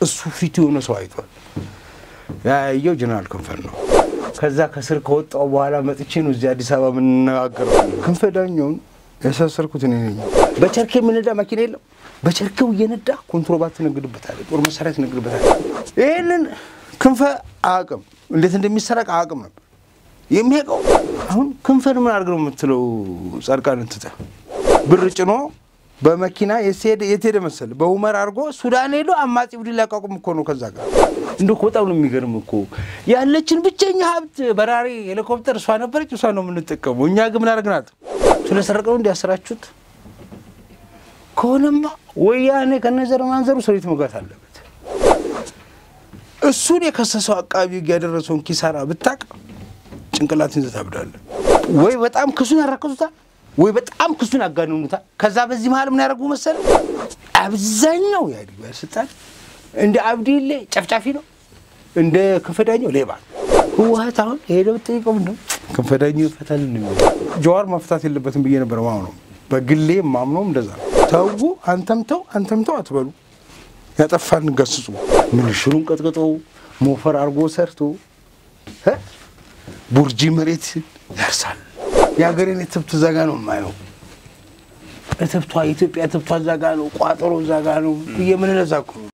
እሱ ፊቱ የሆነ ሰው አይቷል። ያየው ጀነራል ክንፈን ነው። ከዛ ከስር ከወጣው በኋላ መጥቼ ነው እዚህ አዲስ አበባ የምንነጋገረው። ክንፈ ዳኘውን ያሳሰርኩት እኔ ነኝ። በቸርኬ የምነዳ መኪና የለም። በቸርኬው እየነዳ ኮንትሮባት ትነግድበታል፣ ጦር መሳሪያ ትነግድበታል። ይህንን ክንፈ አያውቅም፣ እንዴት እንደሚሰረቅ አያውቅም ነበር የሚያውቀው። አሁን ክንፈን ምን አድርግ ነው የምትለው? ጻድቃንን ትተህ ብር ጭኖ በመኪና የት ሄደ መሰል በሁመር አድርጎ ሱዳን ሄዶ አማጺ ቡድን ሊያቋቁም እኮ ነው። ከዛ ጋር እንደ በጣም ነው የሚገርም እኮ ያለችን ብቸኛ ሀብት በራሪ ሄሊኮፕተር እሷ ነበረች። እሷ ነው የምንጠቀመው። እኛ ግን ምን አድርግናት? ስለሰረቀው እንዲያሰራችሁት ከሆነማ ወያኔ ከነዘር ማንዘሩ ሰሪት መግባት አለበት። እሱን የከሰሰው አቃቢ ሕግ ያደረሰውን ኪሳራ ብታቅ ጭንቅላትን ይዘህ ታብዳለህ። ወይ በጣም ክሱን ያራከሱታል ወይ በጣም ክሱን ያጋንኑታል። ከዛ በዚህ መሀል ምን ያደርጉ መሰል አብዛኛው የኢህአዴግ ባለስልጣን እንደ አብዲሌ ጨፍጫፊ ነው፣ እንደ ክንፈ ዳኘው ሌባ ነው። ህወሓት አሁን ሄደው ጠይቀው ምንድነው ክንፈ ዳኘው ይፈታል ነው ጀዋር መፍታት የለበትም ብዬ ነበር ማምነው። በግሌ ማምነውም እንደዛ ነው። ተው አንተም ተው አንተም ተው አትበሉ። ያጠፋን ገስጹ። ምንሽሩን ቀጥቅጦ ሞፈር አድርጎ ሰርቶ ቡርጂ መሬት ያርሳል። የሀገሬን እትብት እዛ ጋ ነው የማየው። እትብቷ የኢትዮጵያ እትብቷ እዛ ጋ ነው፣ ቋጠሮ እዛ ጋ ነው ብዬ ምን ለዛ እኮ ነው።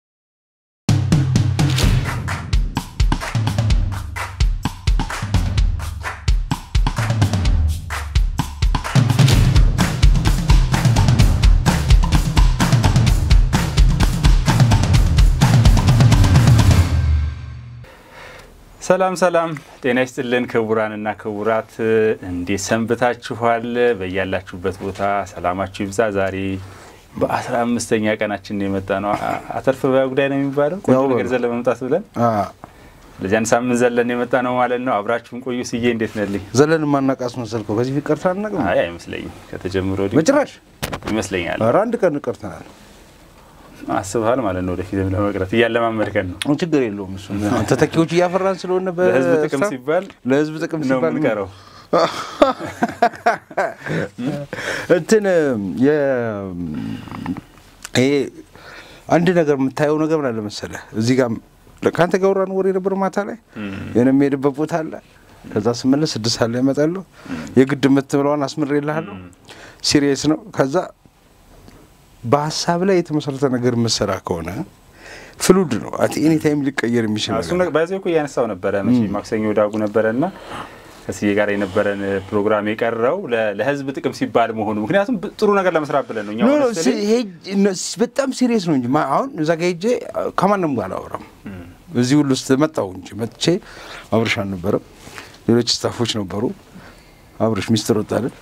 ሰላም ሰላም፣ ጤና ይስጥልን ክቡራንና ክቡራት፣ እንዴት ሰንብታችኋል? በያላችሁበት ቦታ ሰላማችሁ ይብዛ። ዛሬ በአስራ አምስተኛ ቀናችን የመጣ ነው። አተርፍ በያ ጉዳይ ነው የሚባለው ቆንጆ ነገር ዘለ መምጣት ብለን ለዚያን ሳምንት ዘለን የመጣ ነው ማለት ነው። አብራችሁን ቆዩ። ስዬ እንዴት ነልኝ? ዘለን ማናቃስ መሰልከው? ከዚህ ፊት ቀርተን አናውቅም። አይ አይመስለኝም። ከተጀምሮ በጭራሽ ይመስለኛል። ኧረ አንድ ቀን ቀርተናል። አስበሃል ማለት ነው። ወደፊትም ለመቅረት እያለማመድከን ነው። ችግር የለውም እሱ ተተኪዎች እያፈራን ስለሆነ ለህዝብ ጥቅም ሲባል ለህዝብ ጥቅም ነው ሲባል የምንቀረው። እንትን ይሄ አንድ ነገር የምታየው ነገር ምን አለ መሰለህ፣ እዚህ ጋር ከአንተ ጋር ወራን ወሬ ነበር ማታ ላይ የሆነ የሚሄድበት ቦታ አለ። ከዛ ስመለስ ስድስት ሰዓት ላይ እመጣለሁ። የግድ የምትብለዋን አስምሬልሃለሁ። ሲሪየስ ነው። ከዛ በሀሳብ ላይ የተመሰረተ ነገር የምሰራ ከሆነ ፍሉድ ነው። አት ኤኒ ታይም ሊቀየር የሚችል እሱ ነገር በዚህ እኮ እያነሳው ነበረ መቼ ማክሰኞ ዳጉ ነበረ እና ከስዬ ጋር የነበረን ፕሮግራም የቀረው ለ- ለህዝብ ጥቅም ሲባል መሆኑ ምክንያቱም ብ- ጥሩ ነገር ለመስራት ብለን ነው እኛ ኖ ኖ honestly ሲ- ሄጅ- ኖ፣ ሲ- በጣም ሲሪየስ ነው እንጂ ማ- አሁን እዛ ጋ ሄጄ ከማንም ጋር አላወራም። እዚህ ሁሉ ውስጥ መጣሁ እንጂ መጥቼ አብርሽ አልነበረም፣ ሌሎች ስታፎች ነበሩ። አብርሽ ሚስጥር ወጣልን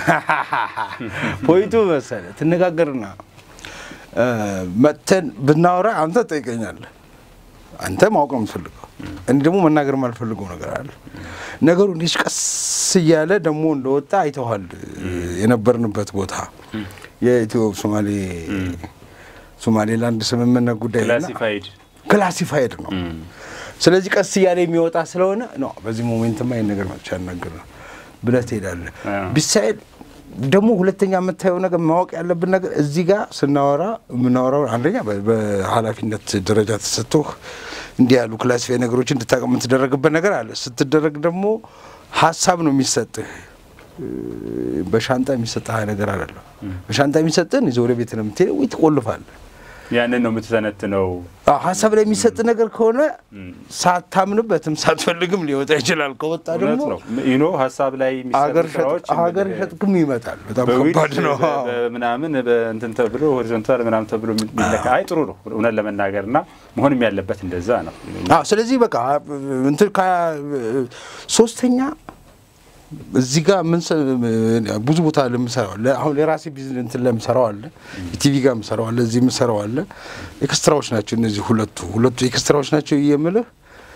ፖይንቱ መሰለህ ትነጋገርና እ፣ መጥተን ብናወራ አንተ ትጠይቀኛለህ። አንተ ማወቅ ነው የምትፈልገው፣ እኔ ደግሞ መናገር የማልፈልገው ነገር አለ። ነገሩ እንዲህ ቀስ እያለ ደግሞ እንደወጣ አይተዋል። የነበርንበት ቦታ የኢትዮ ሶማሌ ሶማሌላንድ ስምምነት ጉዳይ እና ክላሲፋይድ ክላሲፋይድ ነው። ስለዚህ ቀስ እያለ የሚወጣ ስለሆነ ነው በዚህ ሞሜንትማ ይህን ነገር መጥቻ ያናገር ነው ብለህ ትሄዳለህ። አዎ። ቢሳይድ ደግሞ ሁለተኛ የምታየው ነገር ማወቅ ያለብን ነገር እዚህ ጋር ስናወራ የምናወራው አንደኛ በ- በኃላፊነት ደረጃ ተሰጥቶህ እንዲህ ያሉ ክላሲፋይ ነገሮች እንድታውቅ የምትደረግበት ነገር አለ። ስትደረግ ደግሞ ሀሳብ ነው የሚሰጥህ እ፣ በሻንጣ የሚሰጥህ ነገር አይደለም። በሻንጣ የሚሰጥህን ይዘህ ወደ ቤት ነው የምትሄደው ወይ ትቆልፋለህ። ያንን ነው የምትተነትነው። አዎ፣ ሀሳብ ላይ የሚሰጥ ነገር ከሆነ ሳታምንበትም ሳትፈልግም ሊወጣ ይችላል። ከወጣ እውነት ደግሞ ነው ዩኖ ሀሳብ ላይ የሚሰሩ ሀገር ስራዎች ሸጥ- ሀገር ሸጥክም ይመጣል። በጣም በዊድ ከባድ ነው። ምናምን በእንትን ተብሎ ሆሪዞንታል ምናምን ተብሎ የሚለካ አይ ጥሩ ነው እውነት ለመናገር እና መሆንም ያለበት እንደዛ ነው። አዎ፣ ስለዚህ በቃ እንትን ከ- ሶስተኛ እዚህ ጋር ምን ብዙ ቦታ ለምሰራው አለ። አሁን የራሴ ቢዝነስ እንትን ለምሰራው አለ፣ ቲቪ ጋር ምሰራው አለ፣ እዚህ ምሰራው አለ። ኤክስትራዎች ናቸው እነዚህ ሁለቱ ሁለቱ ኤክስትራዎች ናቸው የምልህ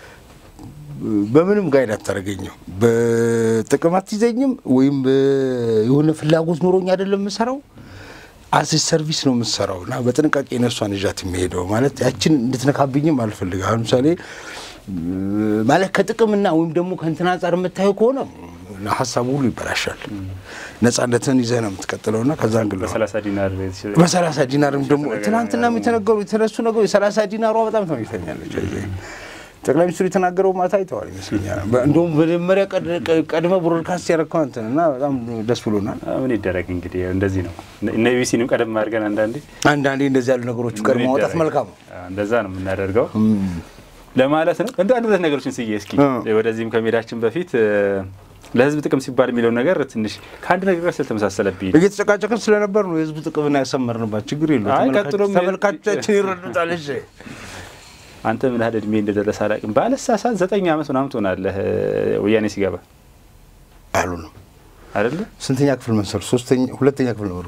በምንም ጋይድ አታደርገኝም። በጥቅም አትይዘኝም፣ ወይም የሆነ ፍላጎት ኖሮኝ አይደለም የምሰራው አስ ሰርቪስ ነው የምሰራው እና በጥንቃቄ ነሷን ይዣት የሚሄደው ማለት ያችን እንድትነካብኝም አልፈልግም። አሁን ለምሳሌ ማለት ከጥቅምና ወይም ደግሞ ከእንትን አንጻር የምታየው ከሆነ እና ሀሳቡ ሁሉ ይበላሻል። ነጻነትን ይዘህ ነው የምትቀጥለው እና ከዛ እንግል በሰላሳ ዲናር በሰላሳ ዲናርም ደግሞ ትናንትና የተነገሩ የተነሱ ነገሩ የሰላሳ ዲናሯ በጣም ተመኝተኛለች። ጠቅላይ ሚኒስትሩ የተናገረው ማታ አይተዋል ይመስለኛል። እንደውም መጀመሪያ ቀድመ ብሮድካስት ያደረግከው አንተን እና በጣም ደስ ብሎናል። ምን ይደረግ እንግዲህ እንደዚህ ነው። እነ ቢቢሲንም ቀደም አድርገን አንዳንዴ አንዳንዴ እንደዚህ ያሉ ነገሮቹ ቀድሞ ማውጣት መልካም ነው። እንደዛ ነው የምናደርገው ለማለት ነው። እንደ አንድ ሁለት ነገሮችን ስዬ እስኪ ወደዚህም ከመሄዳችን በፊት ለህዝብ ጥቅም ሲባል የሚለው ነገር ትንሽ ከአንድ ነገር ጋር ስለተመሳሰለብኝ እየተጨቃጨቅን ስለነበር ነው የህዝብ ጥቅምና ያሰመርንባት። ችግር የለውም ተመልካቾቻችን ይረዱታል። እሺ አንተ ምን ያህል እድሜ እንደደረሰ አላውቅም። ባለሳሳት ዘጠኝ ዓመት ምናምን ትሆናለህ ወያኔ ሲገባ አሉ ነው አይደለ? ስንተኛ ክፍል መሰሉ? ሶስተኛ ሁለተኛ ክፍል ነው።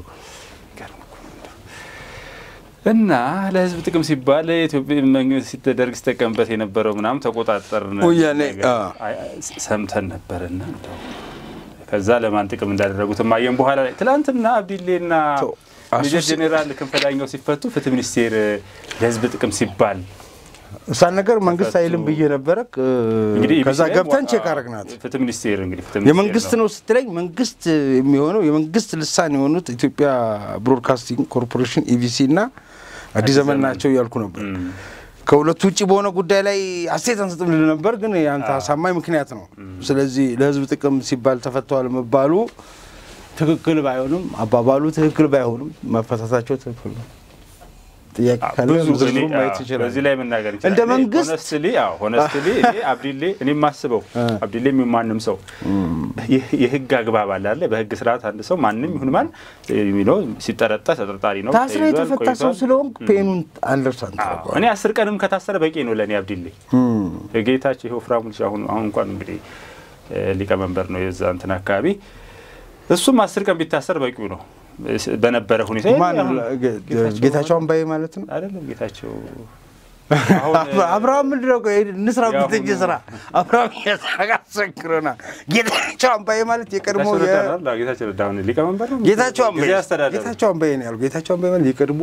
እና ለህዝብ ጥቅም ሲባል ኢትዮጵያ መንግስት ደርግ ሲጠቀምበት የነበረው ምናምን ተቆጣጠርን ወያኔ ሰምተን ነበርና ከዛ ለማን ጥቅም እንዳደረጉት ማየን በኋላ ላይ ትናንትና አብዲሌና ሜጀር ጄኔራል ክንፈ ዳኘው ሲፈቱ ፍትህ ሚኒስቴር ለህዝብ ጥቅም ሲባል እሳን ነገር መንግስት አይልም ብዬ ነበረ። ከዛ ገብተን ቼክ አረግናት። ፍትህ ሚኒስቴር እንግዲህ የመንግስት ነው ስትለኝ መንግስት የሚሆነው የመንግስት ልሳን የሆኑት ኢትዮጵያ ብሮድካስቲንግ ኮርፖሬሽን ኢቢሲ እና አዲስ ዘመን ናቸው እያልኩ ነበር። ከሁለቱ ውጭ በሆነ ጉዳይ ላይ አስተያየት አንሰጥም ልል ነበር፣ ግን የአንተ አሳማኝ ምክንያት ነው። ስለዚህ ለህዝብ ጥቅም ሲባል ተፈተዋል መባሉ ትክክል ባይሆንም አባባሉ ትክክል ባይሆንም መፈታታቸው ትክክል ነው። ጥያቄ ካለ ዝርዝሩ ማየት ይችላል። በዚህ ላይ መናገር ይችላል። እንደ መንግስት ሆነስትሊ ሆነስትሊ እኔ አብዲሌ እኔ የማስበው አብዲሌ ማንም ሰው የህግ አግባብ አለ አለ በህግ ስርዓት አንድ ሰው ማንም ይሁን ማን ነው ሲጠረጠር ተጠርጣሪ ነው። ታስረ የተፈታ ሰው ስለሆንክ ፔኑን አንደርስታንድ ታደርገዋለህ። እኔ አስር ቀንም ከታሰረ በቂ ነው ለእኔ አብዲሌ። ጌታቸው ይኸው ፍራሙ አሁን አሁን እንኳን እንግዲህ ሊቀመንበር ነው የዛ እንትን አካባቢ እሱም አስር ቀን ቢታሰር በቂው ነው በነበረ ሁኔታ ጌታቸው አምባዬ ማለት ነው አይደለም። ጌታቸው አብርሃም ምንድን ነው እንስራ ብትኝ ስራ አብርሃም ያሰክረና ጌታቸው አምባዬ ማለት የቀድሞ ጌታቸው ረዳ ሊቀመንበር ነው። ጌታቸው አምባዬ ጌታቸው አምባዬ ነው ያሉ። ጌታቸው አምባዬ ማለት የቀድሞ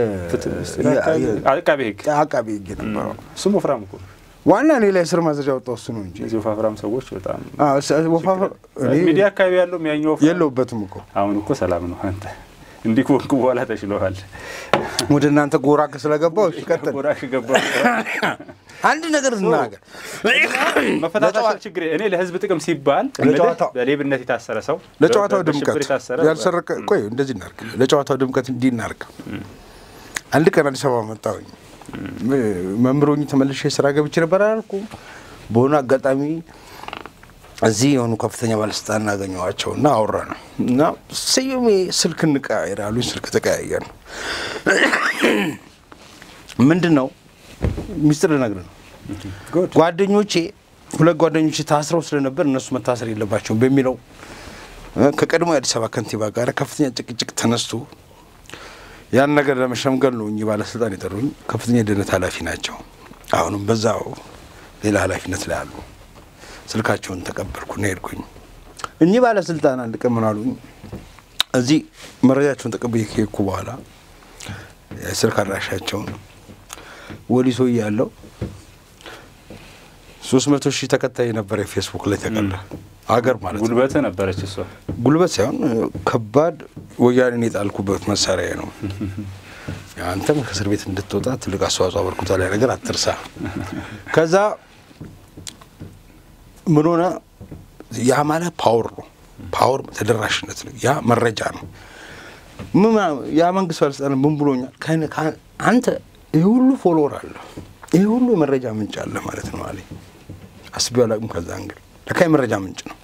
አቃቤ ህግ አቃቤ ህግ ነበረው። እሱም ወፍራም እኮ ዋና እኔ ላይ ስር ማዘዣ ወጣው እሱ ነው እንጂ እዚህ ወፋፍራም ሰዎች በጣም ወፋፍራ ሚዲያ አካባቢ ያለው ያኛው የለውበትም እኮ አሁን እኮ ሰላም ነው። አንተ እንዲህ ከሆንክ በኋላ ተችለዋል። ወደ እናንተ ጎራ ስለገባው እሺ፣ ቀጥል። ጎራ ከገባ አንድ ነገር እናገር። መፈታታቸው ችግር እኔ ለህዝብ ጥቅም ሲባል በሌብነት የታሰረ ሰው ለጨዋታው ድምቀት ያልሰረቀ ቆይ፣ እንደዚህ እናርግ። ለጨዋታው ድምቀት እንዲህ እናርግ። አንድ ቀን አዲስ አበባ መጣሁኝ። መምህሮኝ ተመልሼ ስራ ገብቼ ነበር አላልኩም። በሆነ አጋጣሚ እዚህ የሆኑ ከፍተኛ ባለስልጣን እናገኘዋቸው እና አወራ ነው እና ስዩሜ ስልክ እንቀያየር አሉኝ። ስልክ ተቀያየር ነው ምንድን ነው ሚስጥር ልነግርህ ነው። ጓደኞቼ ሁለት ጓደኞቼ ታስረው ስለነበር እነሱ መታሰር የለባቸውም በሚለው ከቀድሞ የአዲስ አበባ ከንቲባ ጋር ከፍተኛ ጭቅጭቅ ተነስቶ ያን ነገር ለመሸምገል ነው እኚህ ባለስልጣን የጠሩኝ። ከፍተኛ የደህንነት ኃላፊ ናቸው። አሁንም በዛው ሌላ ኃላፊነት ላይ አሉ። ስልካቸውን ተቀበልኩና ሄድኩኝ። እኚህ ባለስልጣን አንድ ቀን ምን አሉኝ፣ እዚህ መረጃቸውን ተቀብዬ ከሄድኩ በኋላ የስልክ አድራሻቸውን ወሊሶ ያለው ሶስት መቶ ሺህ ተከታይ ነበረ ፌስቡክ ላይ ተቀለ አገር ማለት ነው። ጉልበት ነበረች እሷ። ጉልበት ሳይሆን ከባድ ወያኔን የጣልኩበት መሳሪያ ነው። አንተም ከእስር ቤት እንድትወጣ ትልቅ አስተዋጽኦ አበርክቷል። ያ ነገር አትርሳ። ከዛ ምን ሆነ? ያ ማለት ፓወር ነው። ፓወር ተደራሽነት ነው። ያ መረጃ ነው። ያ መንግስት ባለስልጣን ምን ብሎኛል? አንተ ይህ ሁሉ ፎሎወር አለ፣ ይህ ሁሉ የመረጃ ምንጭ አለ ማለት ነው አለኝ። አስቤው አላውቅም። ከዛ እንግዲህ ለካ የመረጃ ምንጭ ነው።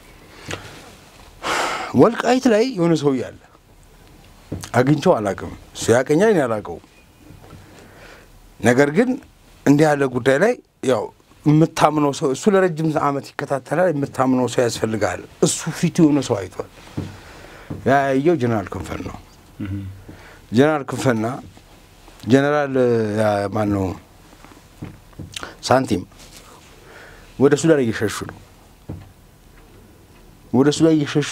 ወልቃይት ላይ የሆነ ሰውዬ አለ፣ አግኝቼው አላውቅም። እሱ ያቀኛል፣ እኔ አላውቀውም። ነገር ግን እንዲህ ያለ ጉዳይ ላይ ያው የምታምነው ሰው እሱ ለረጅም ዓመት ይከታተላል። የምታምነው ሰው ያስፈልጋል። እሱ ፊቱ የሆነ ሰው አይቷል። ያየው ጀነራል ክንፈን ነው። ጀነራል ክንፈና ጀነራል ማን ነው ሳንቲም ወደ ሱዳን እየሸሹ ነው። ወደ ሱዳን እየሸሹ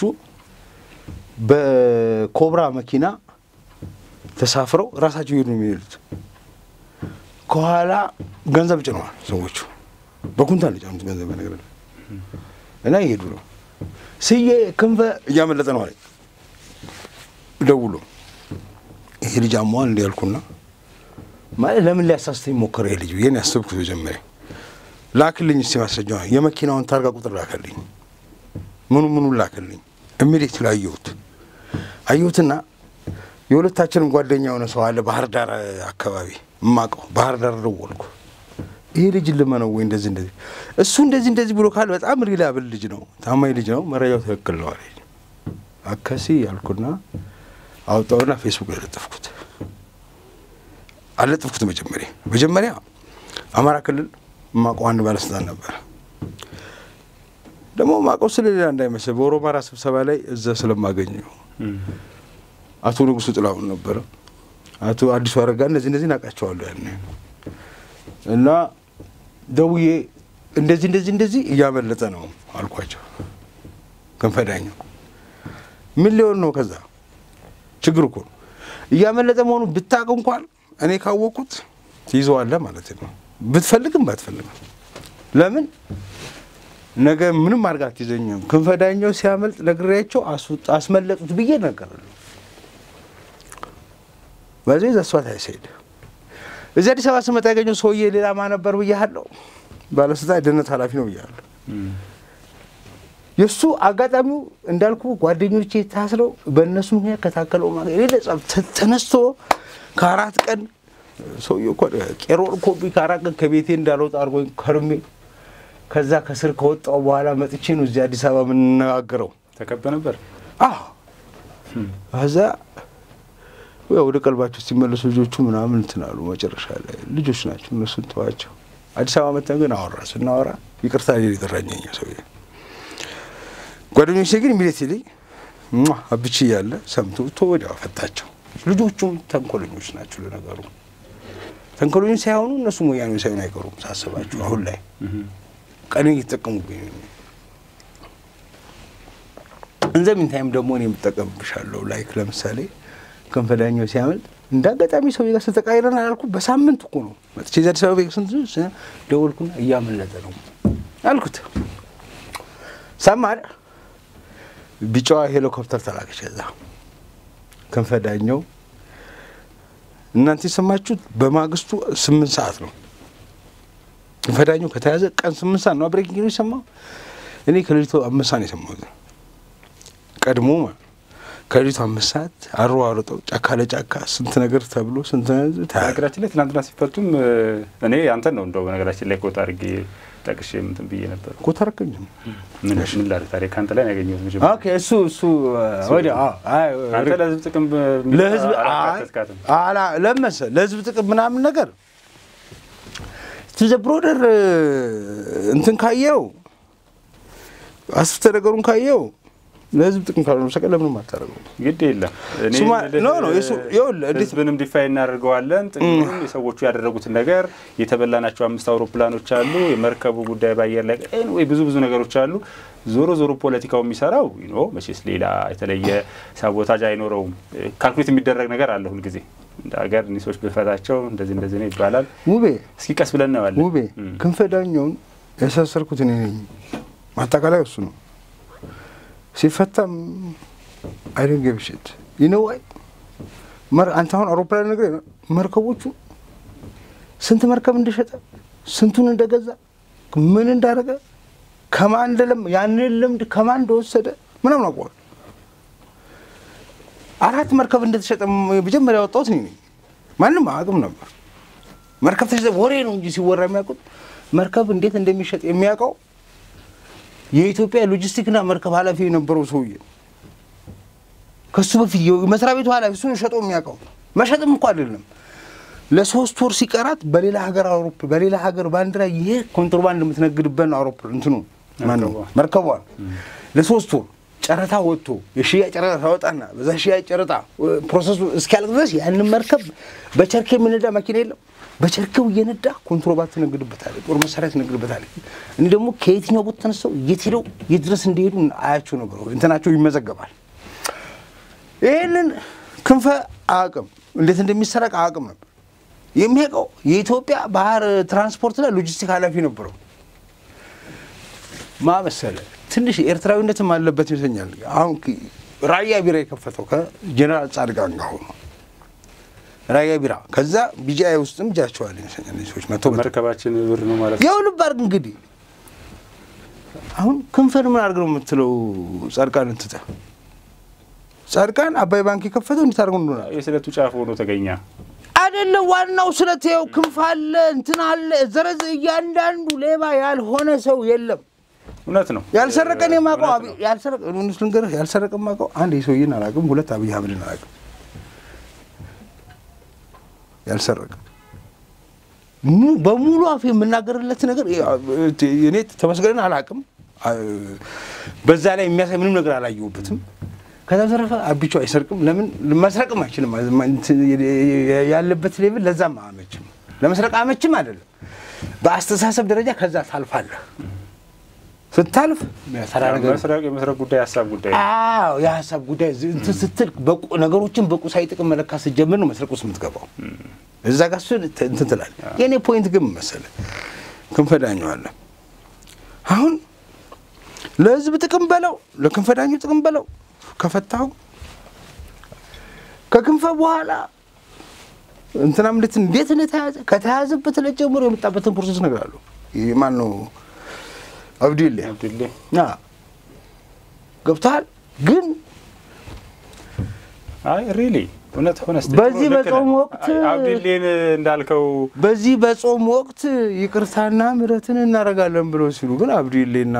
በኮብራ መኪና ተሳፍረው ራሳቸው ይሄዱ ነው የሚሄዱት። ከኋላ ገንዘብ ጭነዋል ሰዎቹ በኩንታል የጫኑት ገንዘብ ነገር እና ይሄዱ ነው። ስዬ ክንፈ እያመለጠ ነው አለኝ ደውሎ ይሄ ልጅ አሟል እንዲ ያልኩና ማለት ለምን ሊያሳስተኝ ሞከረ ይሄ ልጅ ብዬ ነው ያሰብኩት መጀመሪያ ላክልኝ እስቲ ማስረጃ የመኪናውን ታርጋ ቁጥር ላከልኝ ምኑ ምኑን ላከልኝ ኢሚዲየት ላይ አየሁት አየሁትና የሁለታችንም ጓደኛ የሆነ ሰው አለ ባህር ዳር አካባቢ እማቀው ባህር ዳር ደወልኩ ይሄ ልጅ ልመነው ወይ እንደዚህ እንደዚህ እሱ እንደዚህ እንደዚህ ብሎ ካል በጣም ሪላብል ልጅ ነው ታማኝ ልጅ ነው መረጃው ትክክል ነው አለኝ አከሲ ያልኩና አወጣውና ፌስቡክ ላይ ለጠፍኩት አለጠፍኩት መጀመሪያ መጀመሪያ አማራ ክልል ማቀው አንድ ባለስልጣን ነበር ደግሞ ማቀው ስለሌላ እንዳይመስል በኦሮማራ ስብሰባ ላይ እዛ ስለማገኘው አቶ ንጉሱ ጥላሁን ነበረ አቶ አዲሱ አረጋ እነዚህ እነዚህ ናቃቸዋለሁ ያን እና ደውዬ እንደዚህ እንደዚህ እንደዚህ እያመለጠ ነው አልኳቸው ክንፈዳኛው ምን ሊሆን ነው ከዛ ችግር እኮ ነው እያመለጠ መሆኑ ብታቅ እንኳን እኔ ካወቅኩት ትይዘዋለህ ማለት ነው ብትፈልግም ባትፈልግም ለምን ነገ ምንም አድርጋ አትይዘኝም ክንፈዳኛው ሲያመልጥ ነግሬያቸው አስመለጡት ብዬ ነገራለሁ በዚህ ዘሷት አይሰይድ እዚህ አዲስ አበባ ስመጣ ያገኘው ሰውዬ ሌላ ማ ነበር ብያለሁ ባለስልጣን የደህንነት ኃላፊ ነው ብያለሁ የእሱ አጋጣሚው እንዳልኩ ጓደኞቼ ታስረው በእነሱ ምክንያት ከታከለው ተነስቶ ከአራት ቀን ሰውዬው እኮ ቄሮን ኮፒ ከአራት ቀን ከቤቴ እንዳልወጣ አድርጎኝ ከርሜ ከዛ ከስር ከወጣው በኋላ መጥቼ ነው እዚህ አዲስ አበባ የምንነጋገረው። ተከበ ነበር። አዎ ከዛ ያው ወደ ቀልባቸው ሲመለሱ ልጆቹ ምናምን እንትን አሉ። መጨረሻ ላይ ልጆች ናቸው እነሱን ተዋቸው። አዲስ አበባ መተን ግን አወራ ስናወራ ይቅርታ ሌል የጠራኘኛ ሰውዬ ጓደኞቼ ግን ኢሚዲየትሊ አብቼ እያለ ሰምቶ ቶ ወዲያው ፈታቸው። ልጆቹም ተንኮለኞች ናቸው። ለነገሩ ተንኮለኞች ሳይሆኑ እነሱ ወያኔ ሳይሆን አይቀሩም ሳስባቸው አሁን ላይ ቀን እየተጠቀሙብኝ ነው። እንዘ ሚንታይም ደግሞ እኔ የምጠቀምብሻለሁ። ላይክ ለምሳሌ ክንፈዳኛው ሲያመልጥ እንደ አጋጣሚ ሰው ጋር ስተቃይረን አላልኩ። በሳምንት እኮ ነው መጥቼ እዚህ አዲስ አበባ ስንት ደወልኩና እያመለጠ ነው አልኩት። ሰማር ቢጫዋ ሄሊኮፕተር ተላከች። ከዛ ክንፈዳኛው እናንተ የሰማችሁት በማግስቱ ስምንት ሰዓት ነው። ክንፈዳኛው ከተያዘ ቀን ስምንት ሰዓት ነው ብሬኪንግ ነው የሰማው። እኔ ከሌሊቱ አምስት ሰዓት ነው የሰማሁት። ቀድሞ ከሌሊቱ አምስት ሰዓት አሯሯጠው ጫካ ለጫካ ስንት ነገር ተብሎ ስንት ነገራችን ላይ ትናንትና ሲፈቱም እኔ አንተን ነው እንደው ነገራችን ላይ ኮት አድርጌ ጠቅሼ እንትን ብዬ ነበር እኮ ተረከኝም ምን ምን ላድርግ ታዲያ ከአንተ ላይ ነው ያገኘሁት መጀመሪያ ኦኬ እሱ እሱ ወዲያ አንተ ለህዝብ ጥቅም ለህዝብ አላካተትካትም አላ ለመሰ ለህዝብ ጥቅም ምናምን ነገር ቱዘ ብሮደር እንትን ካየው አስፍተ ነገሩን ካየው ለህዝብ ጥቅም ካልሆነ በስተቀር ለምንም አታደርገው። ግድ የለም እኔ ሱማ- የምልህ ኖ፣ ኖ፣ የሱ- ይኸውልህ፣ እንዴት- ህዝብንም ዲፋይ እናደርገዋለን። ጥቅሙንም የሰዎቹ ያደረጉትን ነገር የተበላናቸው አምስት አውሮፕላኖች አሉ። የመርከቡ ጉዳይ በአየር ላይ ወይ ብዙ ብዙ ነገሮች አሉ። ዞሮ ዞሮ ፖለቲካው የሚሰራው ኖ መቼስ ሌላ የተለየ ሳቦታጅ አይኖረውም። ካልኩሌት የሚደረግ ነገር አለ ሁልጊዜ እንደ ሀገር እኒህ ሰዎች ብፈታቸው እንደዚህ እንደዚህ ነው ይባላል። ውቤ እስኪ ቀስ ብለን እናየዋለን። ውቤ እም። ክንፈ ዳኘውን ያሳሰርኩት እኔ ነኝ። ማጠቃላይ እሱ ነው። ሲፈታም አይደን ገብሽት ይነዋይ አንተ አሁን አውሮፕላን ነገር መርከቦቹ ስንት መርከብ እንደሸጠ ስንቱን እንደገዛ ምን እንዳደረገ ከማን እንደለም ያንን ልምድ ከማን እንደወሰደ ምናምን አውቀዋል። አራት መርከብ እንደተሸጠ መጀመሪያ ያወጣሁት እኔ ነኝ። ማንም አያውቅም ነበር። መርከብ ተሸጠ ወሬ ነው እንጂ ሲወራ የሚያውቁት መርከብ እንዴት እንደሚሸጥ የሚያውቀው የኢትዮጵያ ሎጂስቲክና መርከብ ኃላፊ የነበረው ሰውዬ ከሱ በፊት የመስሪያ ቤቱ ኃላፊ እሱን ሸጦ የሚያውቀው መሸጥም እንኳ አይደለም። ለሶስት ወር ሲቀራት በሌላ ሀገር አውሮፕ በሌላ ሀገር ባንዲራ ይሄ ኮንትሮባንድ የምትነግድበት አውሮፕ እንትኑ ማነው መርከቧን ለሶስት ወር ጨረታ ወጥቶ የሽያጭ ጨረታ ታወጣና በዛ ሽያጭ ጨረታ ፕሮሰሱ እስኪያልቅ ድረስ ያንን መርከብ በቸርኬ የምነዳ መኪና የለም። በቸርኬው እየነዳ ኮንትሮባንድ ትነግድበታለህ፣ ጦር መሳሪያ ትነግድበታለህ። እኔ ደግሞ ከየትኛው ቦታ ተነስተው የት ሄደው የት ድረስ እንደሄዱ አያቸው ነበር። እንትናቸው ይመዘገባል። ይህንን ክንፈ አቅም እንዴት እንደሚሰረቅ አቅም ነበር የሚያውቀው። የኢትዮጵያ ባህር ትራንስፖርትና ሎጂስቲክ ኃላፊ ነበረው። ማ መሰለ ትንሽ ኤርትራዊነትም አለበት ይመስለኛል። አሁን ራያ ቢራ የከፈተው ከጀኔራል ጻድቃን ጋር ሆኖ ራያ ቢራ ከዛ ቢጂአይ ውስጥም እጃቸዋል ይመስለኛል እነዚህ ሰዎች መቶ መቶ መርከባችን ብር ነው ማለት ነው። ያው ልብ አድርግ እንግዲህ አሁን ክንፈን ምን አድርግ ነው የምትለው? ጻድቃን እንትተ ጻድቃን አባይ ባንክ የከፈተው እንዴት አድርገው እንደሆነ የስለቱ ጫፍ ሆኖ ተገኘ። አይደለም ዋናው ስለት ይኸው ክንፍ አለ እንትን አለ ዘረዝ እያንዳንዱ ሌባ ያልሆነ ሰው የለም። እውነት ነው። ያልሰረቀን የማውቀው እውነት አብይ ነው። ያልሰረቀ እውነት ልንገርህ ያልሰረቀ የማውቀው አንድ የሰውዬን አላውቅም፣ ሁለት አብይ አህመድን አላውቅም። ያልሰረቀ mu- በሙሉ አፍ የምናገርለት ነገር እኔ ተመስገንን አላውቅም። በዛ ላይ የሚያሳይ ምንም ነገር አላየሁበትም። ከዛ በተረፈ አቢቹ አይሰርቅም። ለምን መስረቅም አይችልም። ያለበት ሌብል ለዛም አመችም፣ ለመስረቅ አመችም አይደለም። በአስተሳሰብ ደረጃ ከዛ ታልፋለህ። ስታልፍ ተራ ነገር መስረቅ የመስረቅ ጉዳይ ሀሳብ ጉዳይ ነው። አዎ የሀሳብ ጉዳይ ዝ- እንትን ስትል በቁ- ነገሮችን በቁሳዊ ጥቅም መለካት ስትጀምር ነው መስረቅ ውስጥ የምትገባው። እዛ ጋር እሱን ት- እንትን ትላለህ። የእኔ ፖይንት ግን ምን መሰለህ ክንፈዳኘዋለ አሁን ለህዝብ ጥቅም በለው ለክንፈዳኙ ጥቅም በለው ከፈታው ከክንፈ በኋላ እንትናም እንዴት እንዴት እንደተያዘ ከተያዘበት ዕለት ጀምሮ የመጣበትን ፕሮሰስ እነግርሃለሁ። ይህ ማን ነው? አብዲሌ አብዱሌ ና ገብተሃል። ግን አይ ሪሊ እውነት ሆነ ስትል በዚህ ልክ ነህ። በጾም ወቅት- አይ፣ አብዱሌን እንዳልከው በዚህ በጾም ወቅት ይቅርታና ምሕረትን እናደርጋለን ብለው ሲሉ ግን አብዲሌና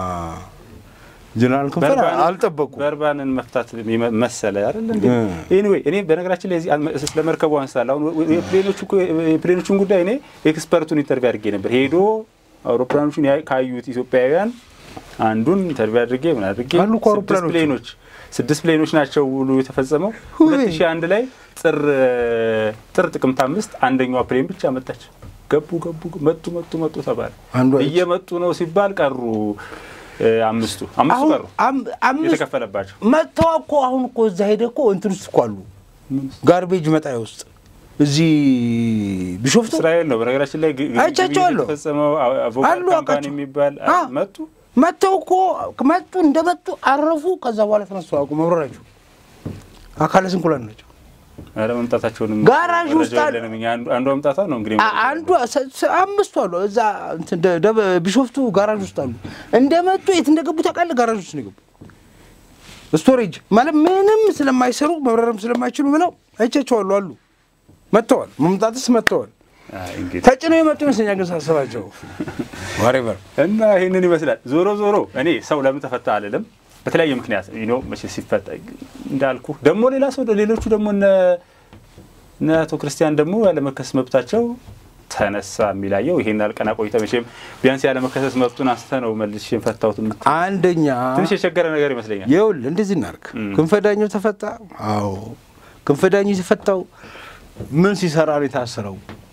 ጀነራል ክንፈ በርባንን- አልጠበቁ። በርባንን መፍታት የሚመ- መሰለ አይደል እንዴ? እ። ኤኒዌይ እኔ በነገራችን ላይ እዚህ አልመ- ስለ መርከቡ አንስታለሁ። አሁን ወ- የፕሌኖቹ እኮ- የፕሌኖቹን ጉዳይ እኔ ኤክስፐርቱን ኢንተርቪው አድርጌ ነበር። ሄዶ አውሮፕላኖቹን ያይ- ካዩት ኢትዮጵያውያን አንዱን ኢንተርቪው አድርጌ ምን አድርጌ አሉ እኮ ስድስት አውሮፕላኖቹ። ፕሌኖች ስድስት ፕሌኖች ናቸው ውሉ የተፈጸመው ሁቤ። ሁለት ሺህ አንድ ላይ ጥር ጥር ጥቅምት አምስት አንደኛዋ ፕሌን ብቻ መጣች። ገቡ ገቡ መጡ መጡ መጡ ተባለ። አንዷ እየመጡ ነው ሲባል ቀሩ እ፣ አምስቱ አምስቱ አሁን ቀሩ አም- አምስት የተከፈለባቸው መጥተው እኮ አሁን እኮ እዛ ሄደ እኮ እንትን ውስጥ እኮ አሉ ጋርቤጅ መጣያ ውስጥ እዚህ ቢሾፍቱ እስራኤል ነው በነገራችን ላይ ግ- ግ- አይቻቸዋለሁ። ግብይት የተፈጸመው አ- አቮካድ አሉ ካምፓኒ አውቃቸው። የሚባል አ። አ- መጡ መጥተው እኮ መጡ እንደመጡ አረፉ። ከዛ በኋላ ተነሱ አውቁ መብረራቸው አካለ ስንኩላን ናቸው። ኧረ መምጣታቸውንም ጋራዥ መረጃው ውስጥ አለ። የለንም እኛ። አንዱ- አንዷ መምጣቷ ነው እንግዲህ አ- አንዱ ሰ- ሰ- አምስቱ አሉ እዛ እንትን ደ- ደብ- ቢሾፍቱ ጋራዥ ውስጥ አሉ። እንደመጡ የት እንደገቡ ታውቃለህ? ጋራዥ ውስጥ ነው የገቡ። ስቶሬጅ ማለት ምንም ስለማይሰሩ መብረርም ስለማይችሉ ብለው አይቻቸዋሉ አሉ። መጥተዋል። መምጣትስ መጥተዋል። አይ፣ እንግዲህ ተጭነው የመጡ ይመስለኛል። ግን ሳስባቸው ዋሬቨር እና ይህንን ይመስላል። ዞሮ ዞሮ እኔ ሰው ለምን ተፈታ አልልም። በተለያየ ምክንያት ኖ መቼ ሲፈታ እንዳልኩ ደግሞ ሌላ ሰው ሌሎቹ ደግሞ እነ እነ አቶ ክርስቲያን ደግሞ ያለመከሰስ መብታቸው ተነሳ የሚላየው ይሄን ያልቀና ቆይተ መቼም ቢያንስ ያለመከሰስ መብቱን አንስተ ነው መልሼ ፈታሁት የምትል አንደኛ ትንሽ የቸገረ ነገር ይመስለኛል። ይኸውልህ እንደዚህ እናድርግ። እም። ክንፈዳኘው ተፈታ። አዎ ክንፈዳኘው የተፈታው ምን ሲሰራ ነው የታሰረው?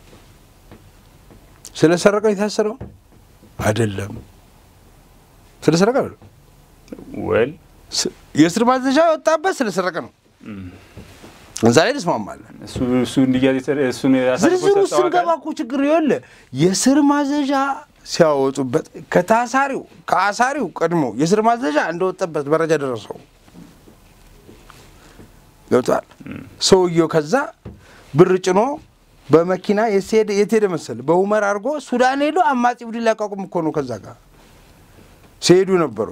ስለሰረቀ ነው የታሰረው አይደለም። ስለሰረቀ አይደለም። ወል ስ- የእስር ማዘዣ የወጣበት ስለሰረቀ ነው። እዛ ላይ እንስማማለን። እሱ እሱ እንዲያዝ የተ- እሱን አሳልፎ ዝርዝር ውስጥ የሰጠው ስንገባ አካል እኮ ችግር ይኸውልህ የእስር ማዘዣ ሲያወጡበት ከታሳሪው ከአሳሪው ቀድሞ የእስር ማዘዣ እንደወጣበት መረጃ ደረሰው። ገብቷል። ሰውየው ከዛ ብር ጭኖ በመኪና የት ሄደ የት ሄደ መሰለህ? በሁመር አድርጎ ሱዳን ሄዶ አማጺ ቡድን ሊያቋቁም እኮ ነው። ከዛ ጋር ሲሄዱ ነበሩ።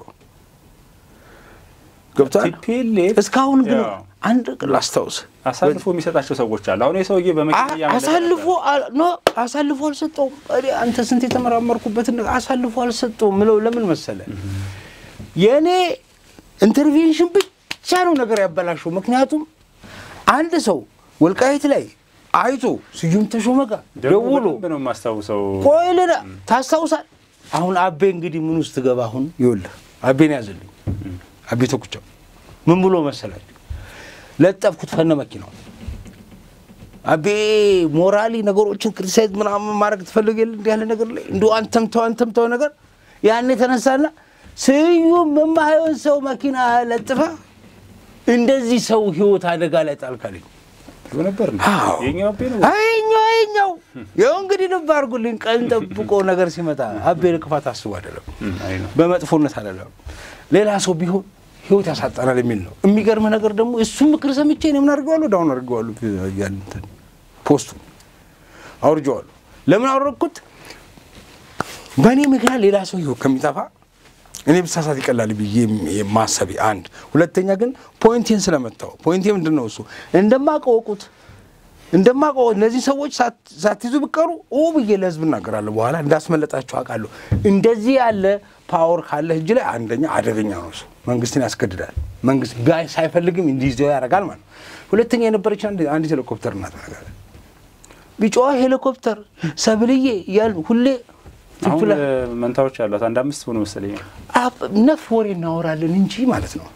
ገብቷል። ቲፒኤልኤፍ እስካሁን ግን ያው አንድ ላስታውስ አሳልፎ የሚሰጣቸው ሰዎች አሉ። አሁን የሰውዬ በመኪና እያመለጠ አሳልፎ ነበር። አል- ኖ አሳልፎ አልሰጠውም። እኔ አንተ ስንት የተመራመርኩበትን ነገር አሳልፎ አልሰጠውም ምለው ለምን መሰለ የእኔ ኢንተርቬንሽን ብቻ ነው ነገር ያበላሸው። ምክንያቱም አንድ ሰው ወልቃይት ላይ አይቶ ስዩም ተሾመ ጋር ደግሞ ደውሎ በደንብ ነው የማስታውሰው። ቆይልና ታስታውሳል። አሁን አቤ እንግዲህ ምን ውስጥ ገባ? አሁን ይኸውልህ አቤን ያዘልኝ አቤ ተኩቻው ምን ብሎ መሰላችሁ? ለጠፍኩት ከነ መኪናው አቤ ሞራሊ ነገሮችን ክሪቲሳይዝ ምናምን ማድረግ ትፈልግ የለ እንዲህ ያለ ነገር ላይ እንዲ አንተም ተው አንተም ተው ነገር ያን የተነሳና ስዩም የማይሆን ሰው መኪና ለጥፈ እንደዚህ ሰው ህይወት አደጋ ላይ ጣልካለኝ። ነበር እንዴ? አዎ። የኛው አቤ ነው። አይኛው አይኛው ይኸው እንግዲህ ልብ አድርጉልኝ። ቀን ጠብቆ ነገር ሲመጣ አቤ ለክፋት አስቡ አይደለም፣ እም፣ አይ ነው። በመጥፎነት አይደለም። ሌላ ሰው ቢሆን ህይወት ያሳጠናል የሚል ነው። የሚገርምህ ነገር ደግሞ እሱም ምክር ሰምቼ እኔ ምን አድርገዋለሁ? ዳውን አድርገዋለሁ። ያን እንትን ፖስቱን አውርጀዋለሁ። ለምን አወረድኩት? በእኔ ምክንያት ሌላ ሰው ህይወት ከሚጠፋ እኔ ብሳሳት ይቀላል ብዬ ማሰቤ አንድ። ሁለተኛ ግን ፖይንቴን ስለመታው ፖይንቴ ምንድን ነው? እሱ እንደማቀወቁት እንደማቀወ እነዚህ ሰዎች ሳት- ሳትይዙ ብቀሩ ኦ ብዬ ለህዝብ እናገራለሁ። በኋላ እንዳስመለጣቸው አውቃለሁ። እንደዚህ ያለ ፓወር ካለ እጅ ላይ አንደኛ አደገኛ ነው። እሱ መንግስትን ያስገድዳል። መንግስት ጋይ ሳይፈልግም እንዲይዘው ያደርጋል ማለት ነው። ሁለተኛ የነበረች አንድ- አንዲት ሄሊኮፕተር እናት ነገር ቢጫዋ ሄሊኮፕተር ሰብልዬ እያልን ሁሌ አሁን ትፍላ- እ፣ መንታዎች አሏት። አንድ አምስት ሆኖ መሰለኝ። አብ- ነፍ ወሬ እናወራለን እንጂ ማለት ነው።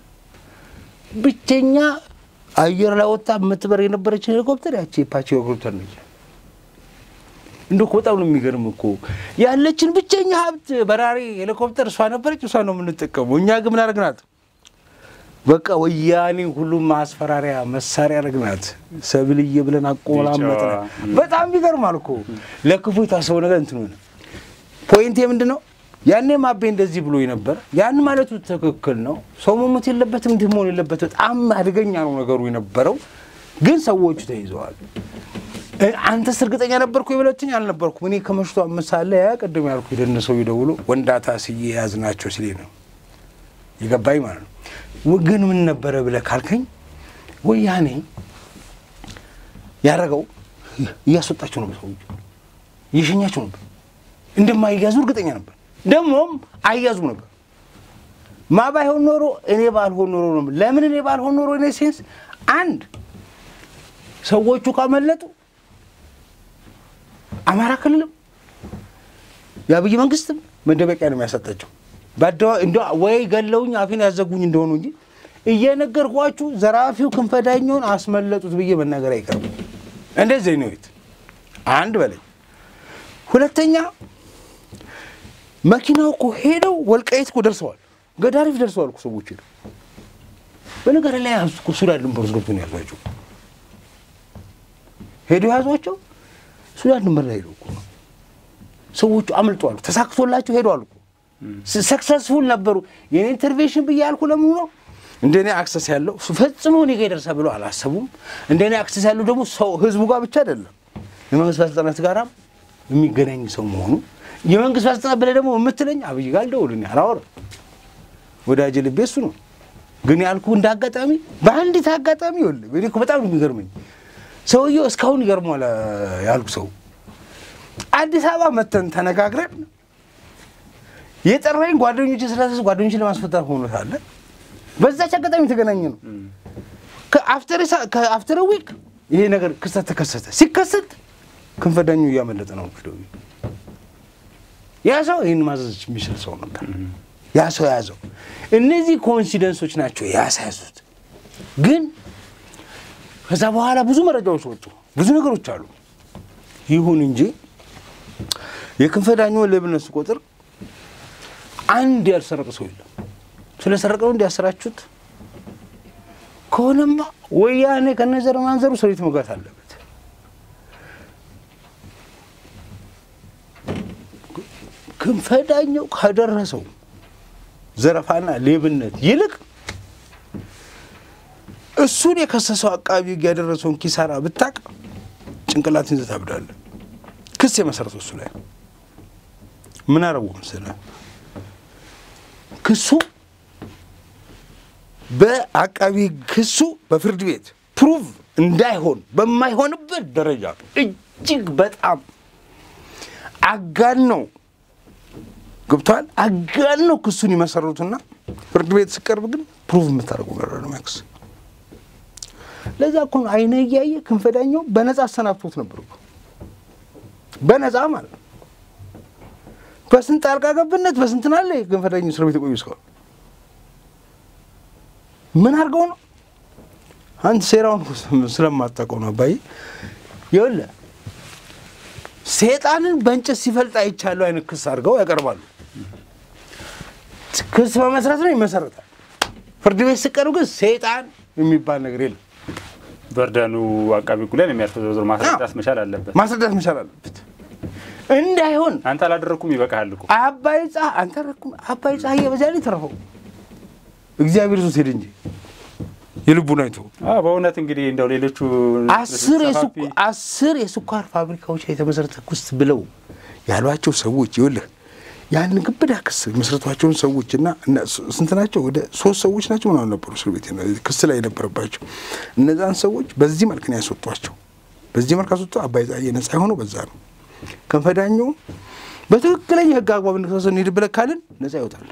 ብቸኛ አየር ላይ ወጣ የምትበር የነበረች ሄሊኮፕተር ያቺ የፓቺ ሄሊኮፕተር ነች። እንደ እኮ በጣም ነው የሚገርም እኮ ያለችን ብቸኛ ሀብት በራሪ ሄሊኮፕተር እሷ ነበረች። እሷ ነው የምንጠቀመው። እኛ ግን ምን አደረግናት? በቃ ወያኔ ሁሉም ማስፈራሪያ መሳሪያ አደረግናት። ሰብልዬ ብለን አቆላመጥን። ቢጫዋ፣ በጣም ይገርማል እኮ ለክፉ የታሰበው ነገር እንትን ሆነ። ፖይንቴ ምንድን ነው? ያኔ ማቤ እንደዚህ ብሎ ነበር። ያን ማለቱ ትክክል ነው። ሰው መሞት የለበትም እንዲህ መሆን የለበት። በጣም አደገኛ ነው ነገሩ የነበረው፣ ግን ሰዎቹ ተይዘዋል። እ፣ አንተስ እርግጠኛ ነበርኩ የበለችኝ አልነበርኩም። እኔ ከመሽቶ ምሳሌ ያ ቅድም ያልኩ የደነሰው ይደውሎ ወንዳታ ስዬ የያዝናቸው ሲሌ ነው የገባኝ ማለት ነው። ው- ግን ምን ነበረ ብለህ ካልከኝ ወያኔ ያደረገው እያስወጣቸው ነበር፣ ሰዎች እየሸኛቸው ነበር። እንደማይያዙ እርግጠኛ ነበር። ደግሞም አይያዙም ነበር። ማ ባይሆን ኖሮ እኔ ባልሆን ኖሮ ነው። ለምን እኔ ባልሆን ኖሮ እኔ ሴንስ አንድ ሰዎቹ ካመለጡ አማራ ክልልም የአብይ መንግስትም መደበቂያ ነው የሚያሰጣቸው። በአደባባይ እንደ ወይ ገለውኝ አፌን ያዘጉኝ እንደሆኑ እንጂ እየነገርኳችሁ ዘራፊው ክንፈዳኛውን አስመለጡት ብዬ መናገር አይቀርም። እንደዚህ ነው ቤት አንድ በለኝ። ሁለተኛ መኪናው እኮ ሄደው ወልቃይት እኮ ደርሰዋል፣ ገዳሪፍ ደርሰዋል እኮ ሰዎች ሄደው። በነገር ላይ ያዙ እኮ ሱዳን ድንበር ውስጥ ገብቶ ነው ያዟቸው። ሄደው ያዟቸው ሱዳን ድንበር ላይ ሄደው እኮ ነው ሰዎቹ አምልጠዋል፣ ተሳክቶላቸው ሄደዋል እኮ ሰክሰስፉል ነበሩ። የኔ ኢንተርቬንሽን ብዬ ያልኩ ለምኑ ነው እንደኔ አክሰስ ያለው ፈጽሞ እኔ ጋ ይደርሳል ብለው አላሰቡም። እንደኔ አክሰስ ያለው ደግሞ ሰው ህዝቡ ጋር ብቻ አይደለም የመንግስት ባለስልጣናት ጋራም የሚገናኝ ሰው መሆኑ የመንግስት ባለስልጣናት ብለህ ደግሞ የምትለኝ አብይ ጋር አልደውልም አላወራም። ወዳጅ ልቤ እሱ ነው። ግን ያልኩ እንደ አጋጣሚ በአንዲት አጋጣሚ ይኸውልህ እኔ እኮ በጣም ነው የሚገርመኝ ሰውየው እስካሁን ይገርሟል ያልኩ ሰው አዲስ አበባ መተን ተነጋግረን የጠራኝ ጓደኞች ስላሰስ ጓደኞች ለማስፈጠር ሆኖ ሳለ በዛች አጋጣሚ የተገናኘ ነው። ከአፍተር ዊክ ይሄ ነገር ክስተት ተከሰተ። ሲከሰት ክንፈዳኙ እያመለጠ ነው ሄደው ያ ሰው ይህን ማዘዝ የሚችል ሰው ነበር። ያ ሰው ያዘው። እነዚህ ኮኢንሲደንሶች ናቸው ያሳያዙት። ግን ከዛ በኋላ ብዙ መረጃዎች ወጡ፣ ብዙ ነገሮች አሉ። ይሁን እንጂ የክንፈዳኙን ሌብነት ቁጥር አንድ ያልሰረቀ ሰው የለም። ስለሰረቀ ነው እንዲያሰራችሁት ከሆነማ ወያኔ ከነዘር ማንዘሩ ሰሪት መግባት አለበት። ክንፈዳኛው ካደረሰው ዘረፋና ሌብነት ይልቅ እሱን የከሰሰው አቃቢ ሕግ ያደረሰውን ኪሳራ ብታቅ ጭንቅላትን ይዘህ ታብዳለህ። ክስ የመሰረተው እሱ ላይ ምን አረጉ መሰለህ? ክሱ በአቃቢ ክሱ በፍርድ ቤት ፕሩቭ እንዳይሆን በማይሆንበት ደረጃ እጅግ በጣም አጋን ነው ገብቷል። አጋን ነው ክሱን ይመሰርቱና ፍርድ ቤት ሲቀርብ ግን ፕሩቭ የምታደርገው ነገር ነው ያክስ ለዛ እኮ ነው አይነ እያየ ክንፈዳኛው በነፃ አሰናብቶት ነበር እኮ በነፃ ማለት ነው። በስንት ጣልቃ ገብነት በስንት ናለ ክንፈዳኛው እስር ቤት የቆዩ እስካሁን ምን አድርገው ነው? አንተ ሴራውን ስለማታውቀው ነው አባዬ። ይኸውልህ ሴጣንን በእንጨት ሲፈልጥ አይቻለሁ አይነት ክስ አድርገው ያቀርባሉ። ክስ በመስረት ነው ይመሰረታል። ፍርድ ቤት ሲቀርቡ ግን ሴጣን የሚባል ነገር የለም። በርደኑ አቃቢ ሕጉ ላይ ነው የሚያርፈው። ዞሮ ዞሮ ማስረዳት መቻል አለበት። ማስረዳት መቻል አለበት። እንዳይሆን አንተ አላደረግኩም ይበቃሃል እኮ አባይ ጻ አንተ ረኩም አባይ ፀሐይ በዚያ ላይ ተረፈው እግዚአብሔር ሱስ ሄድ እንጂ የልቡን አይቶ አዎ፣ በእውነት እንግዲህ እንደው ሌሎቹ አስር ሰፋፊ የስኳ- አስር የስኳር ፋብሪካዎች ላይ የተመሰረተ ኩስት ብለው ያሏቸው ሰዎች ይኸውልህ ያን ግብዳ ክስ የመሰረቷቸውን ሰዎች እና እና ስ- ስንት ናቸው? ወደ ሶስት ሰዎች ናቸው ምናምን ነበሩ እስር ቤት ክስ ላይ የነበረባቸው እነዛን ሰዎች በዚህ መልክ ነው ያስወጧቸው። በዚህ መልክ አስወጡ። አባይ ፀሐዬ ነጻ የሆነው በዛ ነው። ከንፈዳኛው በትክክለኛ የህግ አግባብነት ተወሰን ሄድ ብለህ ካልን ነጻ ይወጣል።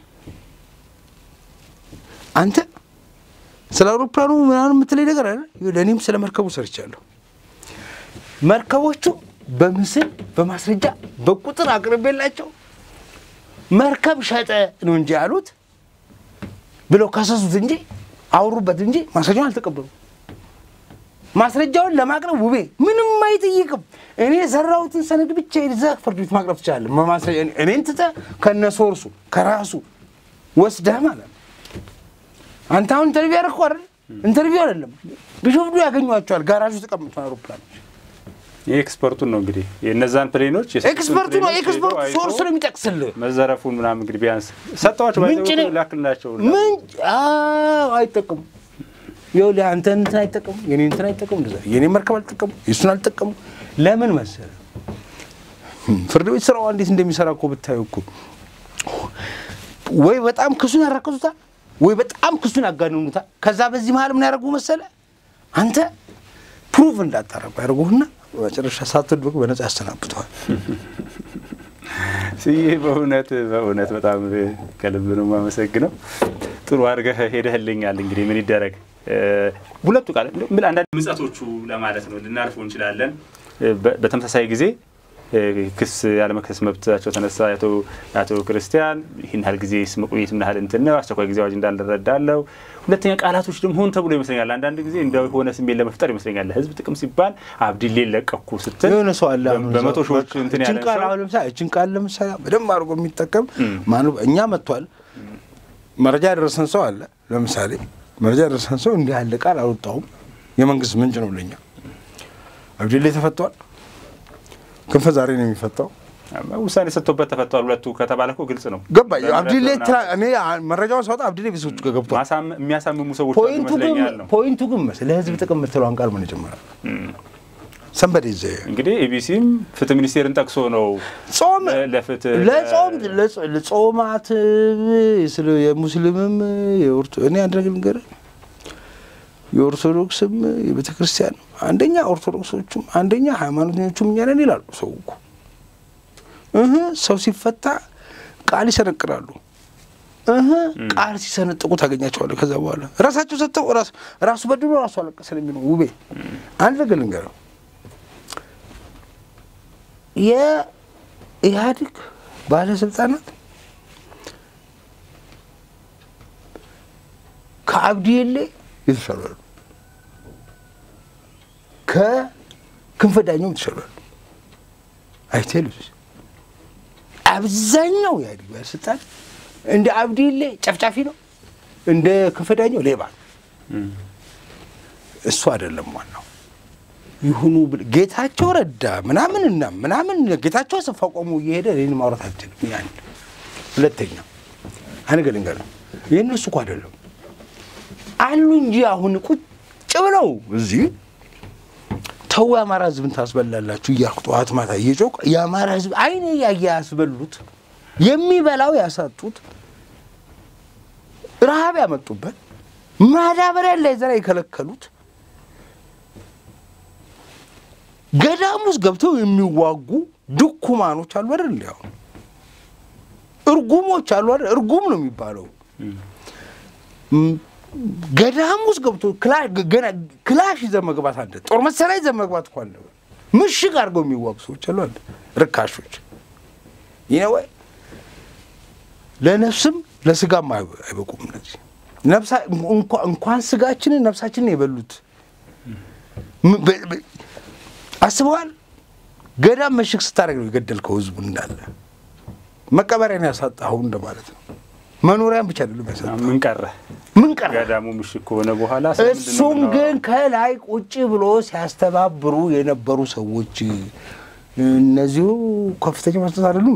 አንተ ስለ አውሮፕላኑ ምናምን የምትለኝ ነገር አለ። እኔም ስለ መርከቡ ሰርቻለሁ። መርከቦቹ በምስል በማስረጃ በቁጥር አቅርቤላቸው መርከብ ሸጠ ነው እንጂ ያሉት ብለው ከሰሱት እንጂ አወሩበት እንጂ ማስረጃውን አልተቀበሉም። ማስረጃውን ለማቅረብ ውቤ ምንም አይጠይቅም። እኔ የሰራሁትን ሰነድ ብቻ ይዘህ ፍርድ ቤት ማቅረብ ትችላለህ። በማስረጃ እኔን ትተህ ከነ ሶርሱ ከራሱ ወስደህ ማለት ነው። አንተ አሁን ኢንተርቪው ያደረግከው አይደል? ኢንተርቪው አይደለም። ቢሾፍቱ ያገኟቸዋል። ጋራዥ ተቀምጡ አውሮፕላኖች የኤክስፐርቱን ነው እንግዲህ የእነዛን ፕሌኖች የሰጡትን ኤክስፐርቱ ነው። ፕሌኖች ኤክስፐርቱ ሄዶ አይቶ ሶርስ ነው የሚጠቅስልህ። መዘረፉን ምናምን እንግዲህ ቢያንስ ሰጠዋቸው ምንጭ ነው። ላክልናቸው ምንጭ አዎ፣ አይጠቀሙ ይኸውልህ አንተ እንትን አይጠቀሙ የኔ እንትን አይጠቀሙ እንደዛ የኔ መርከብ አልጠቀሙ የእሱን አልጠቀሙ። ለምን መሰለህ ፍርድ ቤት ስራዋ እንዴት እንደሚሰራ እኮ ብታየው እኮ ወይ በጣም ክሱን ያራክሱታል፣ ወይ በጣም ክሱን ያጋንኑታል። ከዛ በዚህ መሀል ምን ያደርጉ መሰለህ አንተ ፕሩፍ እንዳታረጉ ያደርጉህና በመጨረሻ ሳትወድቅ በነጻ ያሰናብተዋል። ስዬ በእውነት በእውነት በጣም ከልብ ነው የማመሰግነው። ጥሩ አድርገህ ሄደህልኛል። እንግዲህ ምን ይደረግ ሁለቱ ቃል ምን አንዳንድ ምጸቶቹ ለማለት ነው ልናልፈው እንችላለን። በ- በተመሳሳይ ጊዜ ክስ ያለመከሰስ መብታቸው ተነሳ። የአቶ ክርስቲያን ይህን ያህል ጊዜ መቆየት ምን ያህል እንትን ነው፣ አስቸኳይ ጊዜ አዋጅ እንዳልረዳለው። ሁለተኛ ቃላቶች ደግሞ ሆን ተብሎ ይመስለኛል አንዳንድ ጊዜ እንደሆነ ስሜት ለመፍጠር ይመስለኛል። ለህዝብ ጥቅም ሲባል አብዲሌ ለቀኩ ስትል የሆነ ሰው አለ አሁን በመቶ እዛው ሺዎች በቃ እንትን እችን ያለ ቃል ሰው አሁን ለምሳሌ እችን ቃል ለምሳሌ በደንብ አድርጎ የሚጠቀም ማኑ እኛ መጥቷል። መረጃ ያደረሰን ሰው አለ። ለምሳሌ መረጃ ያደረሰን ሰው እንዲህ ያለ ቃል አልወጣሁም፣ የመንግስት ምንጭ ነው ለኛ። አብዲሌ ተፈቷል። ክንፈ ዛሬ ነው የሚፈታው። ውሳኔ ሰጥቶበት ተፈቷል። ሁለቱ ከተባለ እኮ ግልጽ ነው። ገባ በምህረት አብዲሌ ምናምን ትላ- እኔ መረጃውን ሳወጣ አብዲሌ ቤተሰቦቹ ጋር ገብቷል። ማሳም- የሚያሳምሙ ሰዎች አሉ ፖይንቱ ግን ይመስለኛል ነው። ፖይንቱ ግን መስ ለህዝብ ጥቅም የምትለዋን ቃል ምን ይጀምራል? ሰንበዴ ዘ እንግዲህ ኤቢሲም ፍትህ ሚኒስቴርን ጠቅሶ ነው ጾም ለ- ለፍትህ ለጾም ለጾ- ለጾማት ስለ የሙስሊምም የኦርቶ እኔ አንድ ነገር ልንገርህ፣ የኦርቶዶክስም የቤተ ክርስቲያን አንደኛ ኦርቶዶክሶቹም አንደኛ ሃይማኖተኞቹም እኛ ነን ይላሉ። ሰው እኮ እህ ሰው ሲፈታ ቃል ይሰነቅራሉ። እህ ቃል ሲሰነጥቁ ታገኛቸዋለህ። ከዛ በኋላ ራሳቸው ሰጥተው ራሱ ራሱ በድሎ ራሱ አለቀሰ ነው የሚለው ውቤ። አንድ ነገር ልንገርህ የኢህአዴግ ባለስልጣናት ከአብዲሌ የተሻሉ አሉ። ከክንፈ ዳኘውም የተሻሉ አሉ። አይቴሉስ አብዛኛው የኢህአዴግ ባለስልጣን እንደ አብዲሌ ጨፍጫፊ ነው፣ እንደ ክንፈ ዳኘው ሌባ ነው። እሱ አይደለም ዋናው ይሁኑ ብል ጌታቸው ረዳ ምናምን እና ምናምን ጌታቸው አሰፋ ቆሞ እየሄደ እኔን ማውራት አልችልም። ያን ሁለተኛ አንገ ልንገርህ ይህን እሱ እኮ አይደለም አሉ እንጂ አሁን ቁጭ ብለው እዚህ ተው የአማራ ሕዝብን ታስበላላችሁ እያልኩ ጠዋት ማታ እየጮክ የአማራ ሕዝብ አይኔ ያየ ያስበሉት የሚበላው ያሳጡት ረሃብ ያመጡበት ማዳበሪያ እንዳይዘራ የከለከሉት ገዳም ውስጥ ገብተው የሚዋጉ ድኩማኖች አሉ አይደል? እንዲ አሁን እርጉሞች አሉ አይደል? እርጉም ነው የሚባለው። ም- ገዳም ውስጥ ገብቶ ክላ- ገና ክላሽ ይዘህ መግባት አለ፣ ጦር መሳሪያ ይዘህ መግባት እኮ አለ። ምሽግ አድርገው የሚዋጉ ሰዎች አሉ አለ፣ ርካሾች። ይህ ወይ ለነፍስም ለስጋም አይበ- አይበቁም። እነዚህ ነፍሳ እንኳ- እንኳን ስጋችንን ነፍሳችንን የበሉት ም- በ- በ- አስበዋል። ገዳም ምሽግ ስታደርግ ነው የገደልከው ህዝቡን እንዳለ መቀበሪያን ያሳጣኸው እንደማለት ነው። መኖሪያን ብቻ አይደለም ያሳጣኸው ምን ቀረ? ምን ቀረ? ገዳሙ ምሽግ ከሆነ በኋላ ስለምንድን ነው እሱም የምናወራው? ግን ከላይ ቁጭ ብሎ ሲያስተባብሩ የነበሩ ሰዎች እነዚሁ ከፍተኛ መስጠት አይደሉም።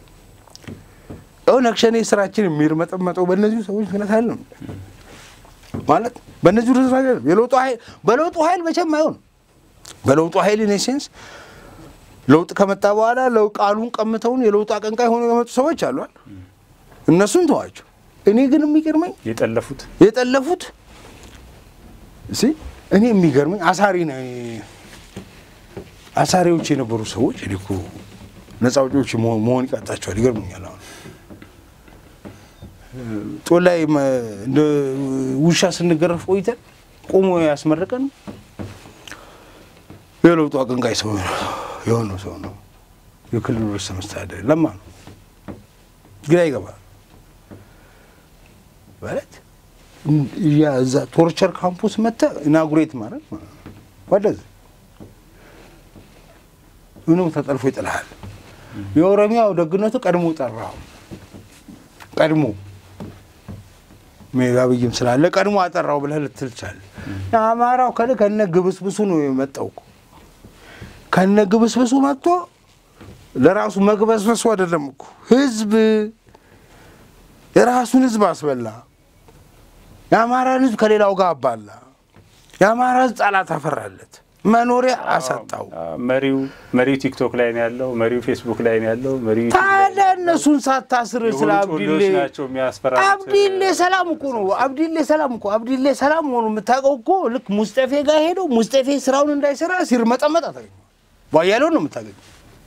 ኦነግ ሸኔ ስራችን የሚርመጠመጠው በእነዚሁ ሰዎች ምክንያት አይደለም ማለት በእነዚሁ ድረስ አይደለም። የለውጡ ኃይል በለውጡ ኃይል መቼም አይሆን በለውጡ ኃይል ኢን ሴንስ ለውጥ ከመጣ በኋላ ለው ቃሉን ቀምተውን የለውጡ አቀንቃይ ሆነው የመጡ ሰዎች አሏል። እነሱን ተዋቸው። እኔ ግን የሚገርመኝ የጠለፉት የጠለፉት እሺ እኔ የሚገርመኝ አሳሪ ነ አሳሪዎች የነበሩ ሰዎች እኔ እኮ ነፃ አውጪዎች መሆን መሆን ይቃጣቸዋል። ይገርሙኛል። አሁን ጦር ላይ መ- እንደ ውሻ ስንገረፍ ቆይተን ቆሞ ያስመረቀን የለውጡ አቀንቃይ ሰው የሆነው ሰው ነው። የክልሉ ርዕሰ መስተዳድር ለማ ነው። ግራ ይገባል ማለት ያ እዛ ቶርቸር ካምፑስ መጥተህ ኢናጉሬት ማድረግ ማለት ነው። ወደዚ ምንም ተጠልፎ ይጥልሃል። የኦሮሚያው ደግነቱ ቀድሞ ጠራው። ቀድሞ ሜጋ ብይም ስላለ ቀድሞ አጠራው ብለህ ልትል ትችላለህ። የአማራው ከል ከነ ግብስብሱ ነው የመጣው እኮ ከነ ግብስብሱ መጥቶ ለራሱ መግበስበሱ አይደለም እኮ ህዝብ የራሱን ህዝብ አስበላ። የአማራን ህዝብ ከሌላው ጋር አባላ። የአማራ ህዝብ ጠላት አፈራለት፣ መኖሪያ አሳጣው። መሪው መሪው ቲክቶክ ላይ ነው ያለው። መሪው ፌስቡክ ላይ ነው ያለው። መሪው ዩቲዩብ ላይ ታዲያ እነሱን ሳታስር ስለ የሆኑ ጮሌዎች አብዲሌ ናቸው የሚያስፈራሩት። አብዲሌ ሰላም እኮ ነው። አብዲሌ ሰላም እኮ አብዲሌ ሰላም መሆኑ የምታውቀው እኮ ልክ ሙስጠፌ ጋር ሄደው ሙስጠፌ ስራውን እንዳይሰራ ሲርመጠመጥ አታገኘው። ባያሌውን ነው የምታገኘው።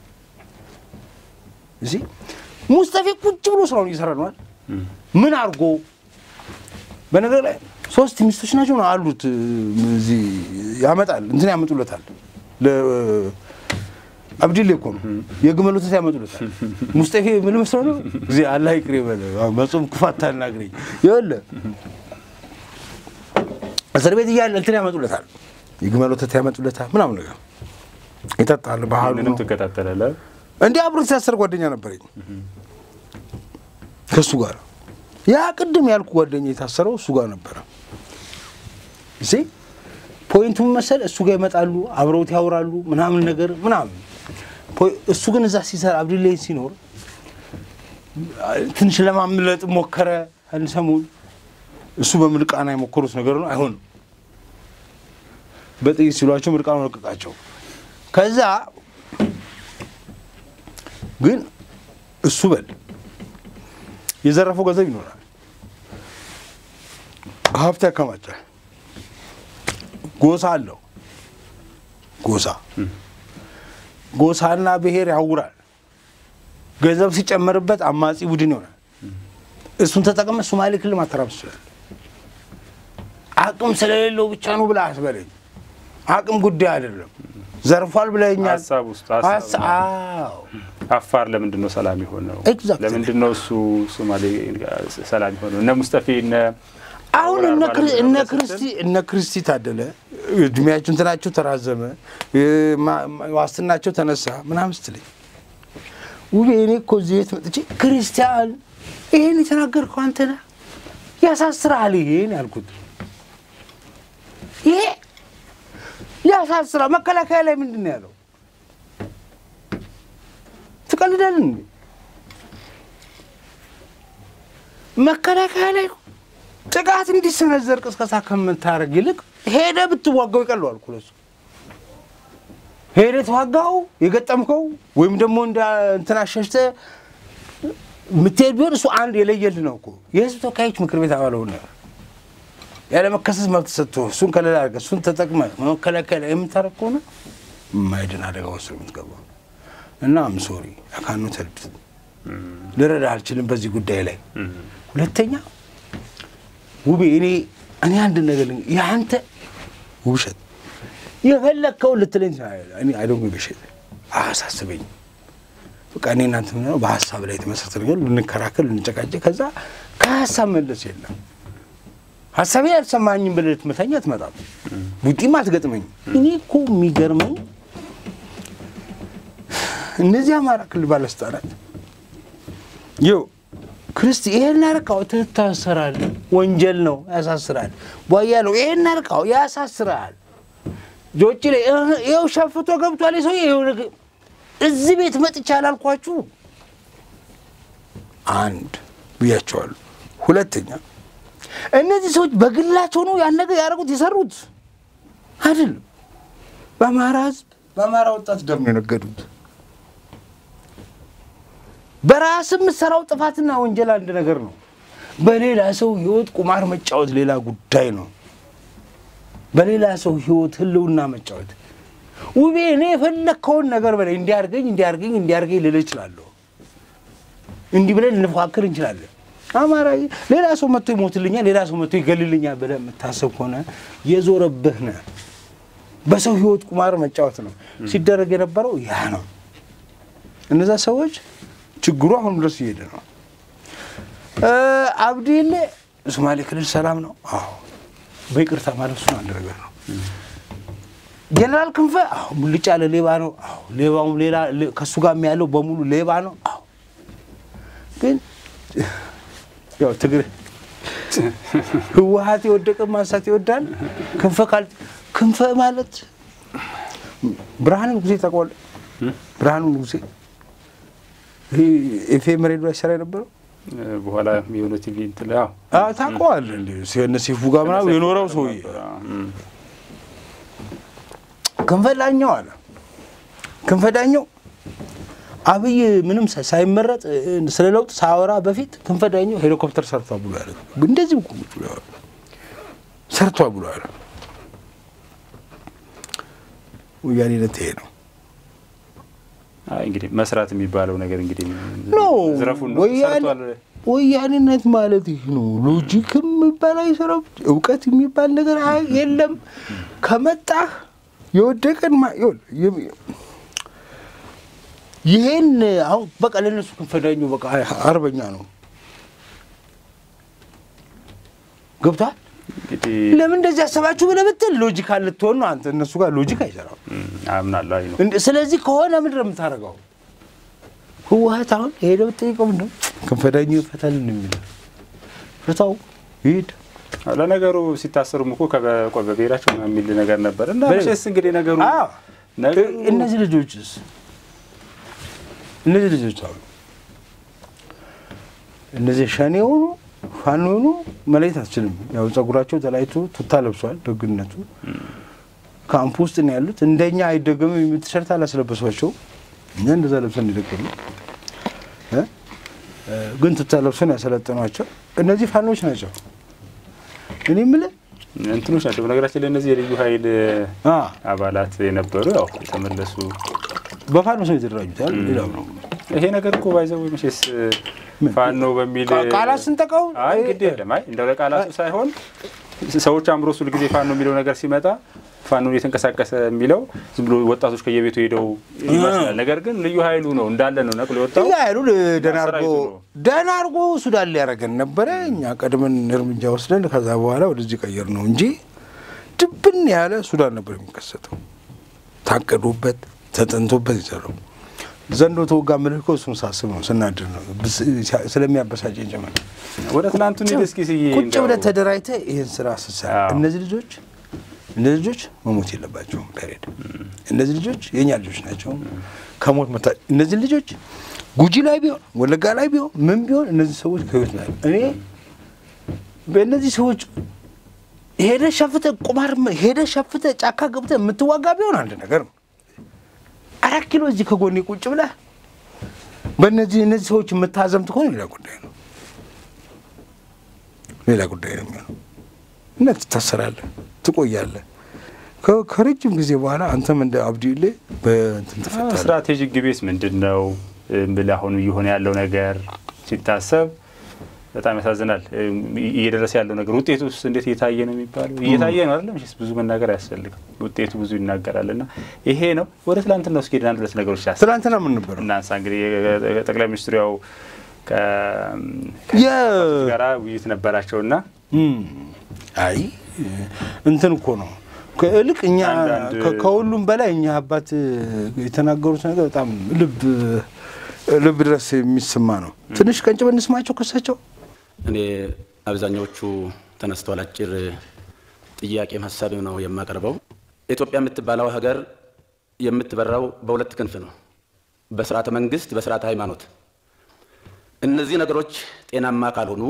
እዚህ ሙስጠፌ ቁጭ ብሎ ስራውን እየሰራ ነዋል። ምን አድርጎ በነገር ላይ ሶስት ሚስቶች ናቸው ነው አሉት። እዚህ ያመጣል እንትን ያመጡለታል። አብዲሌ እኮ ነው የግመል ወተት ያመጡለታል። ሙስጠፌ ምን መስሎ ነው ጊዜ አላህ ይቅር ይበል መጾም ክፋት ታናግረኝ ይኸውልህ እስር ቤት እያለ እንትን ያመጡለታል። የግመል ወተት ያመጡለታል ምናምን ነገር ይጠጣል። ባህሉ ምንም ነው ትከታተላለህ። እንዲህ አብሮ የተሳሰር ጓደኛ ነበረኝ ከእሱ ጋር ያ ቅድም ያልኩ ጓደኛ የታሰረው እሱ ጋር ነበረ። እሺ ፖይንቱ ምን መሰል እሱ ጋር ይመጣሉ፣ አብረውት ያወራሉ ምናምን ነገር ምናምን። ፖይ- እሱ ግን እዛ ሲሰራ አብዱላይ ሲኖር ትንሽ ለማምለጥ ሞከረ። አንድ ሰሞን እሱ በምርቃና የሞከሩት ነገር ነው፣ አይሆንም። በጥይት ሲሏቸው ምርቃኑ ለቀቃቸው። ከዛ ግን እሱ በል የዘረፈው ገንዘብ ይኖራል፣ ሀብት ያከማቻል፣ ጎሳ አለው። ጎሳ ጎሳና ብሔር ያውራል። ገንዘብ ሲጨመርበት አማጺ ቡድን ይሆናል። እሱን ተጠቅመ ሶማሌ ክልል ማተራመስ ይችላል። አቅም ስለሌለው ብቻ ነው ብለህ አስበለኝ። አቅም ጉዳይ አይደለም። ዘርፏል ብለኛል። ሀሳብ ውስጥ ሀሳብ ነው። አዎ አፋር ለምንድን ነው ሰላም የሆነው? Exactly. ለምንድን ነው እሱ ሶማሌ ሰላም የሆነው? እነ ሙስጠፌ እነ አሁን አወራር እነ ማለት ክሪ- ነው እነ ብለህ ክርስቲ ስትል እነ ክርስቲ ታደለ እድሜያቸው እንትናቸው ተራዘመ እ- ማ- ማ- ዋስትናቸው ተነሳ ምናምን ስትለኝ ውቤ እኔ እኮ እዚህ ቤት መጥቼ ክርስቲያን ይሄን የተናገርከው አንተ ነህ ያሳስራል ይሄን ያልኩት ይሄ ያሳስራል መከላከያ ላይ ምንድን ነው ያለው ትቀልዳለን እንዴ መከላከያ ላይ ጥቃት እንዲሰነዘር ቅስቀሳ ከምታደርግ ይልቅ ሄደ ብትዋጋው ይቀለዋል እኮ ለሱ። ሄደ ተዋጋው የገጠምከው ወይም ደግሞ እንደ እንትን አሸሽተህ የምትሄድ ቢሆን እሱ አንድ የለየልህ ነው እኮ የህዝብ ተወካዮች ምክር ቤት አባል ሆነ ያለ መከሰስ መብት ሰጥቶ እሱን ከሌላ አድርገህ እሱን ተጠቅመህ መከላከያ ላይ የምታደርግ ከሆነ የማይድን አደጋ ውስጥ ነው የምትገባው። እና አም ሶሪ አካኑ ተልድ ልረዳ አልችልም በዚህ ጉዳይ ላይ ሁለተኛ ውቤ እኔ እኔ አንድ ነገር ልንገርህ፣ የአንተ ውብሸት የፈለግከውን ልትለኝ ትችላለህ። እኔ አይ ዶንት ጊቭ አያሳስበኝ። በቃ እኔ እናንተ ምንለው በሀሳብ ላይ የተመሰረተ ነገር ልንከራከል፣ ልንጨቃጨቅ፣ ከዛ ከሀሳብ መለስ የለም። ሀሳቤ አልሰማኝም ብለህ ልትመታኝ አትመጣም፣ ቡጢም አትገጥመኝም። እኔ እኮ የሚገርመኝ እነዚህ አማራ ክልል ባለስልጣናት ይኸው ክርስቲ ይሄን ያረካው ትታሰራለህ፣ ወንጀል ነው፣ ያሳስራል። ቧያ ነው፣ ይሄን አልቃው ያሳስራል። ጆጭ ላይ እህ፣ ይኸው ሸፍቶ ገብቷል ሰው ይኸው ነገ- እዚህ ቤት መጥቻ አላልኳችሁ? አንድ ብያቸዋለሁ። ሁለተኛ እነዚህ ሰዎች በግላቸው ነው ያን ነገር ያደረጉት የሰሩት አይደለም። በአማራ ሕዝብ በአማራ ወጣት ደም ነው የነገዱት። በራስ የምትሰራው ጥፋትና ወንጀል አንድ ነገር ነው። በሌላ ሰው ህይወት ቁማር መጫወት ሌላ ጉዳይ ነው። በሌላ ሰው ህይወት ህልውና መጫወት ውቤ፣ እኔ የፈለግከውን ነገር በላይ እንዲያርገኝ እንዲያርገኝ እንዲያርገኝ ልል እችላለሁ። እንዲህ ብለን ልንፎካክር እንችላለን። አማራ ሌላ ሰው መጥቶ ይሞትልኛል፣ ሌላ ሰው መጥቶ ይገልልኛል ብለህ የምታስብ ከሆነ የዞረብህ ነህ። በሰው ህይወት ቁማር መጫወት ነው ሲደረግ የነበረው ያ ነው። እነዛ ሰዎች ችግሩ አሁን ድረስ እየሄደ ነው። አብዲሌ ሶማሌ ክልል ሰላም ነው። አዎ በይቅርታ ማለት እሱ አንድ ነገር ነው። ጀነራል ክንፈ አዎ ሙልጭ ያለ ሌባ ነው። አዎ ሌባውም ሌላ ከእሱ ጋር ያለው በሙሉ ሌባ ነው። አዎ ግን ያው ትግሬ ህወሀት የወደቀ ማንሳት ይወዳል። ክንፈ ካል ክንፈ ማለት ብርሃኑ ንጉሴ ታውቀዋለህ? ብርሃኑ ንጉሴ ይሄ ኤፍኤም ሬዲዮ ላይ ሰራ የነበረው በኋላ የሆነ ቲቪ እንትን ላይ አዎ አዎ ታውቀዋለህ። እንደ እነ ሲፉ ጋር ምናምን የኖረው ሰውዬ ክንፈ ዳኘው አለ። ክንፈ ዳኘው አብይ ምንም ሳይመረጥ ስለ ለውጥ ሳወራ በፊት ክንፈ ዳኘው ሄሊኮፕተር ሰርቷል ብሎ ያለ እንደዚህ እኮ ቁጭ ብሎ ያወራል። ሰርቷል ብሎ ያለ ወያኔነት ይሄ ነው። አይ እንግዲህ መስራት የሚባለው ነገር እንግዲህ ኖ ዝረፉን ነው ወያኔ ሰርቷል። ወያኔነት ማለት ይህ ነው። ሎጂክ የሚባል አይሰራም። እውቀት የሚባል ነገር አይ- የለም። ከመጣህ የወደቀን ማ- ይኸውልህ፣ የሚ- ይሄን አሁን በቃ ለእነሱ ክንፈዳኙ በቃ አርበኛ ነው። ገብቷል። እንግዲህ ለምን እንደዚህ ያሰባችሁ ብለህ ብትል ሎጂካል ልትሆን ነው አንተ። እነሱ ጋር ሎጂክ አይሰራም። እም፣ አምናለሁ። አይ ነው እንደ- ስለዚህ ከሆነ ምንድን ነው የምታደርገው? ህወሀት አሁን ሄደው ብትጠይቀው ምንድን ነው ክንፈዳኙ ይፈታልን የሚለው ፍታው ይሄድ አዎ፣ ለነገሩ ሲታሰሩም እኮ ከበ- ቆይ በብሔራቸው ምናምን የሚል ነገር ነበር እና በል- መቼስ እንግዲህ ነገሩ አዎ። ነገሩ እነዚህ ልጆችስ እነዚህ ልጆች አሉ እነዚህ ሸኔ የሆኑ ፋኖ የሆኑ መለየት አትችልም። ያው ጸጉራቸው ተላይቶ ቱታ ለብሷል። ደግነቱ ካምፕ ውስጥ ነው ያሉት። እንደኛ አይደገምም የሚል ቲሸርት አላስለበሷቸው። እኛ እንደዛ ለብሰን እንደደገሉ ግን ቱታ ለብሰን ያሰለጠኗቸው እነዚህ ፋኖች ናቸው። እኔ የምልህ እንትኖች ናቸው። በነገራችን ላይ እነዚህ የልዩ ኃይል አ አባላት የነበሩ ያው የተመለሱ በፋኖ ሰው የተደራጁታል። ሌላው ነው ይሄ ነገር እኮ ባይዘው መቼስ ፋኖ በሚል ቃ- ቃላት ስንጠቃው አይ ግድ የለም። አይ እንደው ለቃላቱ ሳይሆን ሰዎች አእምሮ እሱ ጊዜ ፋኖ የሚለው ነገር ሲመጣ ፋኖ እየተንቀሳቀሰ የሚለው ዝም ብሎ ወጣቶች ከየቤቱ ሄደው ይመስላል። ነገር ግን ልዩ ኃይሉ ነው እንዳለ ነው ነቅሎ የወጣው። እኛ ያሉ ደህና አድርጎ ሰራዊቱ ነው። ደህና አድርጎ ሱዳን ሊያደርገን ነበረ። እኛ ቀድመን እርምጃ ወስደን ከዛ በኋላ ወደዚህ ቀየር ነው እንጂ ድብን ያለ ሱዳን ነበር የሚከሰተው። ታቀዶበት ተጠንቶበት ይሰራው ዘንዶ ተወጋ ምልህ እኮ እሱን ሳስብ ነው ስናድር ነው ብስ- ስለሚያበሳጨኝ ጭምር ወደ ትናንቱ እንሂድ እስኪ ስዬ ቁጭ እንደው ብለህ ተደራጅተህ ይህን ስራ ስትሰራ አዎ። እነዚህ ልጆች እነዚህ ልጆች መሞት የለባቸውም። ፔሬድ እነዚህ ልጆች የእኛ ልጆች ናቸው። ከሞት መታ እነዚህ ልጆች ጉጂ ላይ ቢሆን ወለጋ ላይ ቢሆን ምን ቢሆን እነዚህ ሰዎች ከህይወት ላይ እኔ በእነዚህ ሰዎች ሄደ ሸፍተ ቁማር ሄደ ሸፍተ ጫካ ገብተ የምትዋጋ ቢሆን አንድ ነገር ነው። አራት ኪሎ እዚህ ከጎኔ ቁጭ ብለህ በእነዚህ እነዚህ ሰዎች የምታዘምት ከሆነ ሌላ ጉዳይ ነው። ሌላ ጉዳይ ነው የሚሆነው እና ትታሰራለህ፣ ትቆያለህ። ከ- ከረጅም ጊዜ በኋላ አንተም እንደ አብዲሌ በእንትን ትፈታለህ። ስትራቴጂክ ግቤስ ምንድን ነው ብል አሁን እየሆነ ያለው ነገር ሲታሰብ በጣም ያሳዝናል። እየደረሰ ያለው ነገር ውጤቱ ውስጥ እንዴት እየታየ ነው የሚባለው እየታየ ነው አይደለም። መቼስ ብዙ መናገር አያስፈልግም። ውጤቱ ብዙ ይናገራል እና ይሄ ነው። ወደ ትላንትና ውስጥ ሄደን አንድ ሁለት ነገሮች ያስ ትናንትና ምን ነበረ? እናንሳ እንግዲህ ጠቅላይ ሚኒስትሩ ያው የ- ጋራ ውይይት ነበራቸውና እም፣ አይ እንትን እኮ ነው ከእልቅ እኛ አንዳንድ- ከ- ከሁሉም በላይ እኛ አባት የተናገሩት ነገር በጣም ልብ ልብ ድረስ የሚሰማ ነው። ትንሽ ቀንጭበን እንስማቸው ከሳቸው እኔ አብዛኛዎቹ ተነስተዋል። አጭር ጥያቄም ሀሳብም ነው የማቀርበው። ኢትዮጵያ የምትባለው ሀገር የምትበራው በሁለት ክንፍ ነው፣ በስርዓተ መንግስት፣ በስርዓተ ሃይማኖት። እነዚህ ነገሮች ጤናማ ካልሆኑ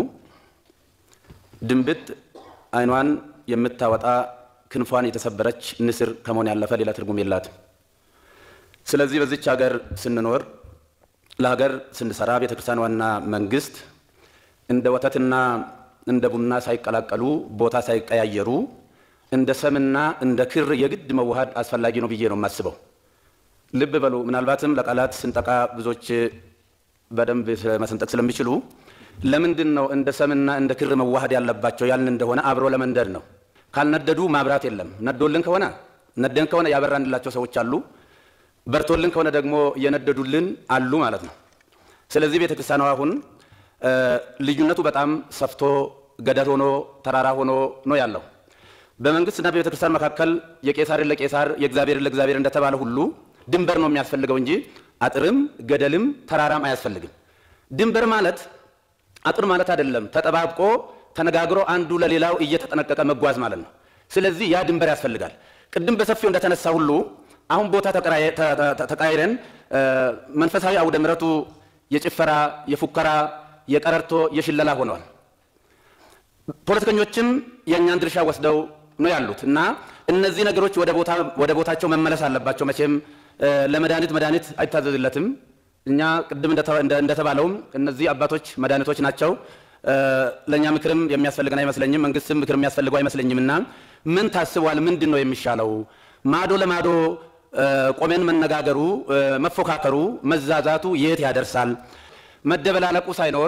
ድንብጥ አይኗን የምታወጣ ክንፏን የተሰበረች ንስር ከመሆን ያለፈ ሌላ ትርጉም የላትም። ስለዚህ በዚች ሀገር ስንኖር ለሀገር ስንሰራ ቤተ ክርስቲያን ዋና መንግስት እንደ ወተትና እንደ ቡና ሳይቀላቀሉ ቦታ ሳይቀያየሩ እንደ ሰምና እንደ ክር የግድ መዋሃድ አስፈላጊ ነው ብዬ ነው የማስበው። ልብ በሉ። ምናልባትም ለቃላት ስንጠቃ ብዙዎች በደንብ መሰንጠቅ ስለሚችሉ ለምንድን ነው እንደ ሰምና እንደ ክር መዋሃድ ያለባቸው ያልን እንደሆነ አብሮ ለመንደድ ነው። ካልነደዱ ማብራት የለም። ነዶልን ከሆነ ነደን ከሆነ ያበራንላቸው ሰዎች አሉ። በርቶልን ከሆነ ደግሞ እየነደዱልን አሉ ማለት ነው። ስለዚህ ቤተ ክርስቲያኗ አሁን ልዩነቱ በጣም ሰፍቶ ገደል ሆኖ ተራራ ሆኖ ነው ያለው። በመንግስትና በቤተ ክርስቲያን መካከል የቄሳርን ለቄሳር የእግዚአብሔርን ለእግዚአብሔር እንደተባለ ሁሉ ድንበር ነው የሚያስፈልገው እንጂ አጥርም ገደልም ተራራም አያስፈልግም። ድንበር ማለት አጥር ማለት አይደለም። ተጠባብቆ ተነጋግሮ አንዱ ለሌላው እየተጠነቀቀ መጓዝ ማለት ነው። ስለዚህ ያ ድንበር ያስፈልጋል። ቅድም በሰፊው እንደተነሳ ሁሉ አሁን ቦታ ተቃይረን መንፈሳዊ አውደ ምሕረቱ የጭፈራ፣ የፉከራ፣ የቀረርቶ፣ የሽለላ ሆነዋል። ፖለቲከኞችም የእኛን ድርሻ ወስደው ነው ያሉት እና እነዚህ ነገሮች ወደ ቦታቸው መመለስ አለባቸው። መቼም ለመድኃኒት መድኃኒት አይታዘዝለትም። እኛ ቅድም እንደተባለውም እነዚህ አባቶች መድኃኒቶች ናቸው። ለእኛ ምክርም የሚያስፈልገን አይመስለኝም። መንግስትም ምክር የሚያስፈልገው አይመስለኝም። እና ምን ታስቧል? ምንድን ነው የሚሻለው? ማዶ ለማዶ ቆሜን መነጋገሩ፣ መፎካከሩ፣ መዛዛቱ የት ያደርሳል? መደበላለቁ ሳይኖር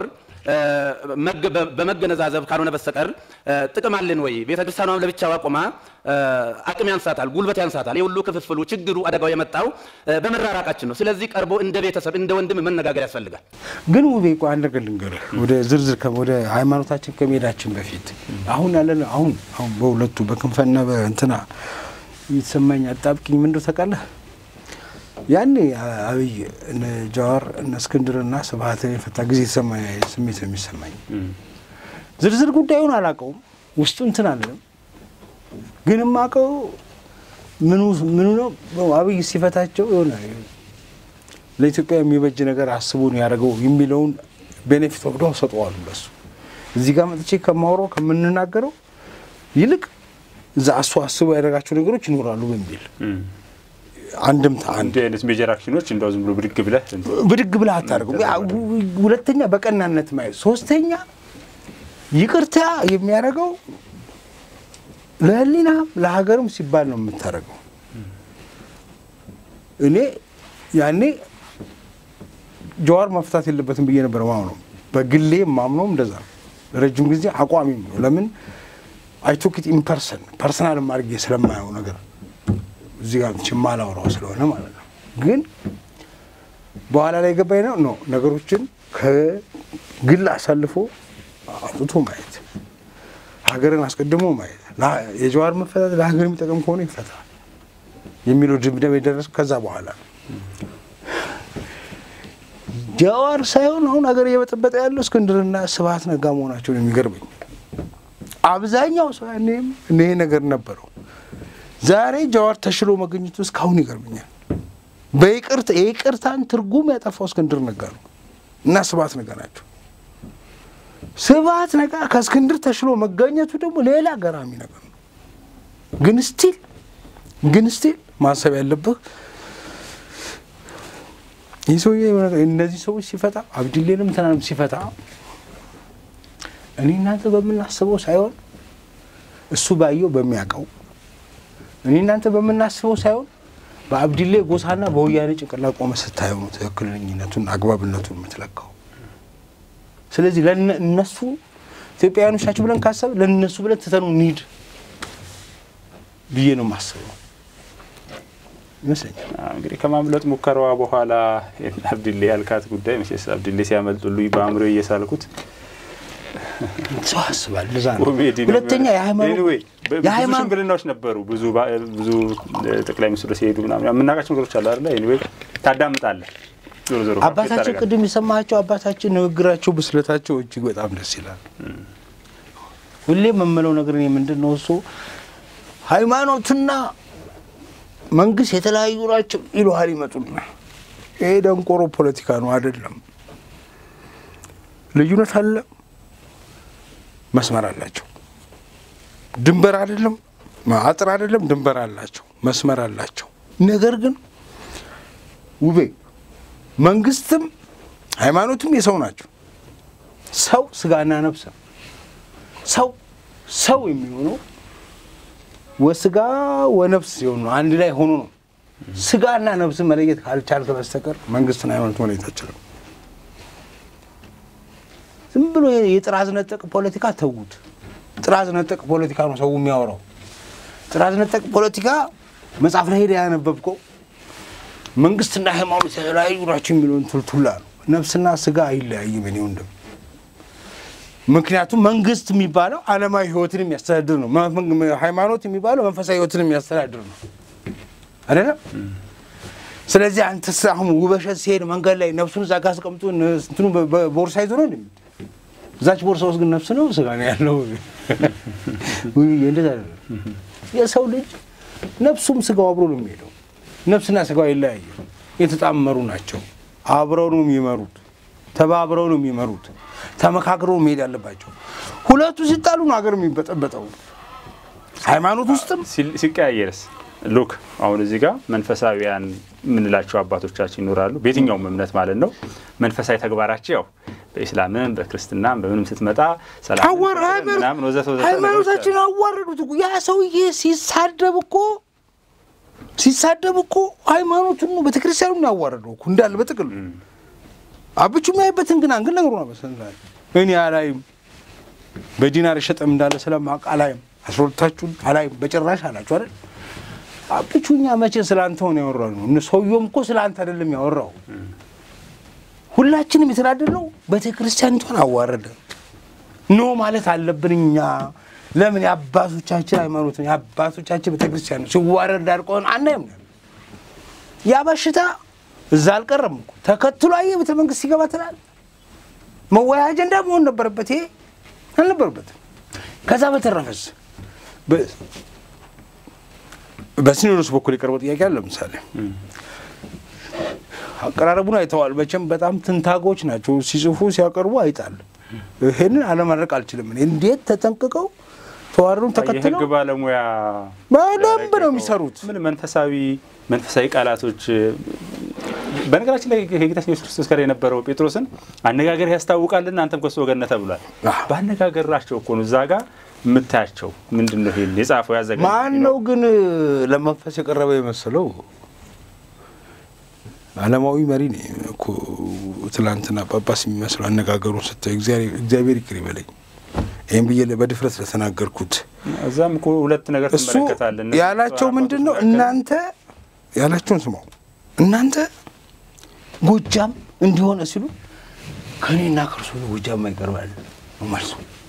በመገነዛዘብ ካልሆነ በስተቀር ጥቅም አለን ወይ? ቤተ ክርስቲያኗም ለብቻዋ ቆማ አቅም ያንሳታል፣ ጉልበት ያንሳታል። የሁሉ ክፍፍሉ፣ ችግሩ፣ አደጋው የመጣው በመራራቃችን ነው። ስለዚህ ቀርቦ እንደ ቤተሰብ እንደ ወንድም መነጋገር ያስፈልጋል። ግን ውቤ ቆይ አንድ ነገር ልንገርህ፣ ወደ ዝርዝር ወደ ሃይማኖታችን ከመሄዳችን በፊት አሁን ያለን አሁን አሁን በሁለቱ በክንፈና በእንትና የተሰማኝ አጣብቂኝ ምንድን ነው ታውቃለህ? ያኔ አብይ እነ ጃዋር እነ እስክንድርና ስብሀትን የፈታ ጊዜ የተሰማኝ ስሜት ነው የሚሰማኝ። ዝርዝር ጉዳዩን አላውቀውም፣ ውስጡ እንትን አለም፣ ግን የማውቀው ምኑ ምኑ ነው አብይ ሲፈታቸው የሆነ ለኢትዮጵያ የሚበጅ ነገር አስቦ ነው ያደረገው የሚለውን ቤኔፊት ወቅዶ ሰጠዋሉ ለሱ። እዚህ ጋር መጥቼ ከማውራው ከምንናገረው ይልቅ እዛ እሱ አስቦ ያደረጋቸው ነገሮች ይኖራሉ በሚል አንድምታ አንድ እንዲህ አይነት ሜጀር አክሽኖች እንደው ዝም ብሎ ብድግ ብለህ ብድግ ብለህ አታደርገው። ሁለተኛ በቀናነት ማየት፣ ሶስተኛ ይቅርታ የሚያደርገው ለሕሊናም ለሀገርም ሲባል ነው የምታደርገው። እኔ ያኔ ጀዋር መፍታት የለበትም ብዬ ነበር ማምነው። በግሌ ማምነውም እንደዛ ነው። ረጅም ጊዜ አቋሚም ነው። ለምን አይቶክት ኢምፐርሰን ፐርሰናል አድርጌ ስለማየው ነገር እዚህ ጋር ማላውራው ስለሆነ ማለት ነው። ግን በኋላ ላይ ገባኝ ነው ነው ነገሮችን ከግል አሳልፎ አውጥቶ ማየት፣ ሀገርን አስቀድሞ ማየት፣ የጀዋር መፈታት ለሀገር የሚጠቅም ከሆነ ይፈታል የሚለው ድምዳሜ የደረስኩ ከዛ በኋላ ነው። ጀዋር ሳይሆን አሁን ሀገር እየበጠበጠ ያለው እስክንድርና ስብሀት ነጋ መሆናቸውን የሚገርመኝ አብዛኛው ሰው ያኔም ይሄ ነገር ነበረው። ዛሬ ጀዋር ተሽሎ መገኘቱ እስካሁን ይገርመኛል። በይቅርታ የይቅርታን ትርጉም ያጠፋው እስክንድር ነጋ ነው እና ስብሀት ነጋ ናቸው። ስብሀት ነጋ ከእስክንድር ተሽሎ መገኘቱ ደግሞ ሌላ ገራሚ ነገር ነው። ግን ስቲል ግን ስቲል ማሰብ ያለብህ ይህ ሰውዬ እነዚህ ሰዎች ሲፈታ አብዲሌንም ትናንም ሲፈታ እኔ እናንተ በምናስበው ሳይሆን እሱ ባየው በሚያውቀው እኔ እናንተ በምናስበው ሳይሆን በአብዲሌ ጎሳና በወያኔ ጭንቅላት ቆመ ስታየው ነው ትክክለኝነቱን አግባብነቱን የምትለካው። ስለዚህ እነሱ ኢትዮጵያውያኖች ናቸው ብለን ካሰብ ለእነሱ ብለን ትተኑ እንሂድ ብዬ ነው የማስበው ይመስለኛል። እንግዲህ ከማምለጥ ሙከራዋ በኋላ አብዲሌ ያልካት ጉዳይ መቼስ አብዲሌ ሲያመልጡልኝ በአእምሮ እየሳልኩት ሰው ያስባል። ለዛ ነው ኮሜዲ ነበር። ሁለተኛ የሃይማኖት Anyway, በ- ብዙ የሃይማኖት ሽምግልናዎች ነበሩ። ብዙ ባ- ብዙ ጠቅላይ ሚኒስትሩ ሲሄዱ ምናምን የምናውቃቸው ነገሮች አሉ አይደለ? ኤኒዌይ ታዳምጣለህ። ዞሮ ዞሮ አባታችን ቅድም የሰማቸው አባታችን ንግግራቸው፣ ብስለታቸው እጅግ በጣም ደስ ይላል። ሁሌም የምለው ነገር እኔ ምንድን ነው እሱ ሃይማኖትና መንግስት የተለያዩ ናቸው ይሉሃል ይመጡና ይሄ ደንቆሮ ፖለቲካ ነው አይደለም። ልዩነት አለ፣ መስመር አላቸው። ድንበር አይደለም፣ አጥር አይደለም፣ ድንበር አላቸው፣ መስመር አላቸው። ነገር ግን ውቤ መንግስትም ሃይማኖትም የሰው ናቸው። ሰው ስጋና ነፍስ ነው። ሰው ሰው የሚሆነው ወስጋ ወነፍስ ሲሆን ነው። አንድ ላይ ሆኖ ነው። ስጋና ነፍስን መለየት ካልቻልክ በስተቀር መንግስትን ሃይማኖት መለየት አችልም። ዝም ብሎ የጥራዝ ነጠቅ ፖለቲካ ተዉት። ጥራዝ ነጠቅ ፖለቲካ ነው ሰው የሚያወራው። ጥራዝ ነጠቅ ፖለቲካ መጽሐፍ ላይ ሄደህ ያነበብከው መንግስትና ሃይማኖት የተለያዩ ናቸው የሚለውን ቱልቱላ ነው። ነፍስና ስጋ አይለያይም። እኔ ወንድም ምክንያቱም መንግስት የሚባለው ዓለማዊ ህይወትን የሚያስተዳድር ነው። ሃይማኖት የሚባለው መንፈሳዊ ህይወትን የሚያስተዳድር ነው አይደለም። ስለዚህ አንተ አሁን ውበሸት ሲሄድ መንገድ ላይ ነፍሱን እዛ ጋ አስቀምጦ እንትኑ ቦርሳ ይዞ ነው እንደሚ እዛች ቦርሳ ውስጥ ግን ነፍስ ነው ስጋ ነው ያለው። እንደዛ የሰው ልጅ ነፍሱም ስጋው አብሮ ነው የሚሄደው። ነፍስና ስጋው አይለያዩ፣ የተጣመሩ ናቸው። አብረው ነው የሚመሩት፣ ተባብረው ነው የሚመሩት፣ ተመካክረው መሄድ ያለባቸው። ሁለቱ ሲጣሉ ነው ሀገር የሚበጠበጠው። ሃይማኖት ውስጥም ሲቀያየርስ ሉክ አሁን እዚህ ጋር መንፈሳዊያን የምንላቸው አባቶቻችን ይኖራሉ፣ በየትኛውም እምነት ማለት ነው። መንፈሳዊ ተግባራቸው ያው በኢስላምም በክርስትናም በምንም ስትመጣ ምናምን ወዘተ ወዘተ ሃይማኖታችን አዋረዱት እኮ ያ ሰውዬ ሲሳደብ እኮ ሲሳደብ እኮ ሃይማኖቱን ነው ቤተክርስቲያኑ ነው ያዋረደው እኮ እንዳለ በጥቅሉ አብቹ የሚያይበትን ግን አንግል ነገሩ ነው መሰለኝ። እኔ አላይም በዲናር የሸጠም እንዳለ ስለማውቅ አላይም። አስሮታችሁን አላይም በጭራሽ አላችሁ አይደል? አብቹ እኛ መቼ ስለ አንተ ሆነ ያወራው ነው። እነ ሰውየውም እኮ ስለ አንተ አይደለም ያወራው። ሁላችንም የተናደድነው ቤተ ክርስቲያኒቷን አዋረደ ኖ ማለት አለብን እኛ። ለምን የአባቶቻችን ሃይማኖት ነው የአባቶቻችን ቤተ ክርስቲያን ነው ሲዋረድ ዳርቆን አናይም። ያ በሽታ እዛ አልቀረም እኮ ተከትሎ አየህ ቤተ መንግስት ሲገባ ትላል። መወያያ አጀንዳ መሆን ነበረበት። ይሄ አልነበረበትም። ከዛ በተረፈስ በሲኖዶስ በኩል የቀረበው ጥያቄ አለ። ለምሳሌ አቀራረቡን አይተዋል። መቼም በጣም ትንታጎች ናቸው ሲጽፉ ሲያቀርቡ አይጣል። ይሄንን አለማድረግ አልችልም። እኔ እንዴት ተጠንቅቀው ተዋሩን ተከትለው የህግ ባለሙያ በደንብ ነው የሚሰሩት። ምን መንፈሳዊ መንፈሳዊ ቃላቶች በነገራችን ላይ ከጌታችን ኢየሱስ ክርስቶስ ጋር የነበረው ጴጥሮስን አነጋገር ያስታውቃልና አንተም ከሱ ወገን ነህ ተብሏል። በአነጋገራቸው እኮ ነው እዛ ጋር የምታያቸው ምንድን ነው? ይሄን የጻፈው ያዘጋጀው ማን ነው ግን ለመንፈስ የቀረበ የመሰለው? ዓለማዊ መሪ ነው እኮ ትላንትና ጳጳስ የሚመስለው አነጋገሩን ስታየው እግዚአብሔር ይቅር ይበለኝ ይህም ብዬ በድፍረት ስለተናገርኩት እዛም እኮ ሁለት ነገር እሱ ትመለከታለህ። ያላቸው ምንድን ነው? እናንተ ያላቸውን ስማው። እናንተ ጎጃም እንዲሆነ ሲሉ ከእኔና ከእርሱ ጎጃም ማይቀርባል ነው መልሱ።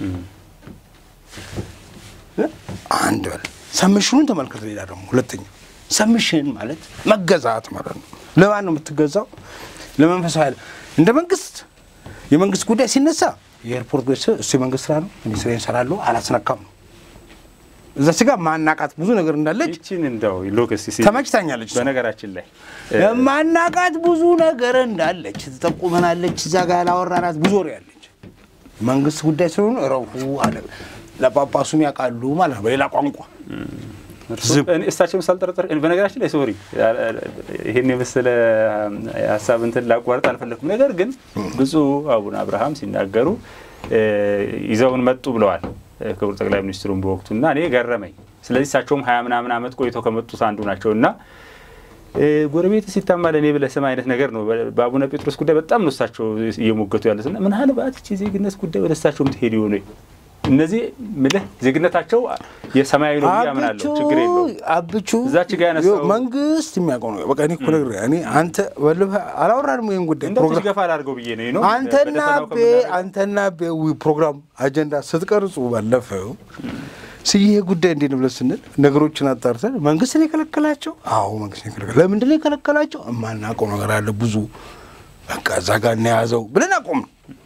አንድ በል ሰምሽኑን ተመልከት። ሌላ ደግሞ ሁለተኛ ሰምሽን ማለት መገዛት ማለት ነው። ለማን ነው የምትገዛው? ለመንፈሳዊ ኃይል። እንደ መንግስት የመንግስት ጉዳይ ሲነሳ የኤርፖርት ገ እሱ የመንግስት ስራ ነው። እኔ ስራዬን እሰራለሁ፣ አላስነካም ነው። እዛ ስጋ ማናቃት ብዙ ነገር እንዳለች ይቺን እንደው ሎክስ ተመችታኛለች። በነገራችን ላይ የማናቃት ብዙ ነገር እንዳለች ትጠቁመናለች። እዛ ጋር ያላወራናት ብዙ ወሬ ያለች መንግስት ጉዳይ ስለሆነ ረፉ አለ። ለጳጳሱም ያውቃሉ ማለት ነው በሌላ ቋንቋ እሳቸውም ሳልጠረጠር በነገራችን ላይ ሶሪ ይህን የመሰለ ሀሳብ እንትን ላቋርጥ አልፈለኩም። ነገር ግን ብፁዕ አቡነ አብርሃም ሲናገሩ ይዘውን መጡ ብለዋል ክቡር ጠቅላይ ሚኒስትሩን በወቅቱ እና እኔ ገረመኝ። ስለዚህ እሳቸውም ሀያ ምናምን ዓመት ቆይተው ከመጡት አንዱ ናቸው እና ጎረቤት ሲታማ ለእኔ ብለህ ስም አይነት ነገር ነው። በአቡነ ጴጥሮስ ጉዳይ በጣም ነው እሳቸው እየሞገቱ ያሉት እና ምናልባት ይህች የዜግነት ጉዳይ ወደ እሳቸውም ትሄድ ይሆኑ እነዚህ ምልህ ዜግነታቸው የሰማያዊ ነው ብዬ አምናለሁ። ችግር የለውም። አብቹ እዛች ጋ ያነሳው መንግስት የሚያውቀው ነው። በቃ እኔ እኮ ነግሬህ እኔ አንተ በልህ አላወራንም ይሄን ጉዳይ እንደው ፕሮግራም ገፋ ላድርገው ብዬ ነው ነው አንተና ቤ አንተና ቤ ፕሮግራም አጀንዳ ስትቀርጹ ባለፈው ስይሄ ጉዳይ እንዴት ነው ብለን ስንል ነገሮችን አጣርተን መንግስት ነው የከለከላቸው? አዎ መንግስት ነው የከለከላቸው። ለምንድን ነው የከለከላቸው? የማናውቀው ነገር አለ ብዙ በቃ እዛ ጋር እናያዘው ብለን አቆም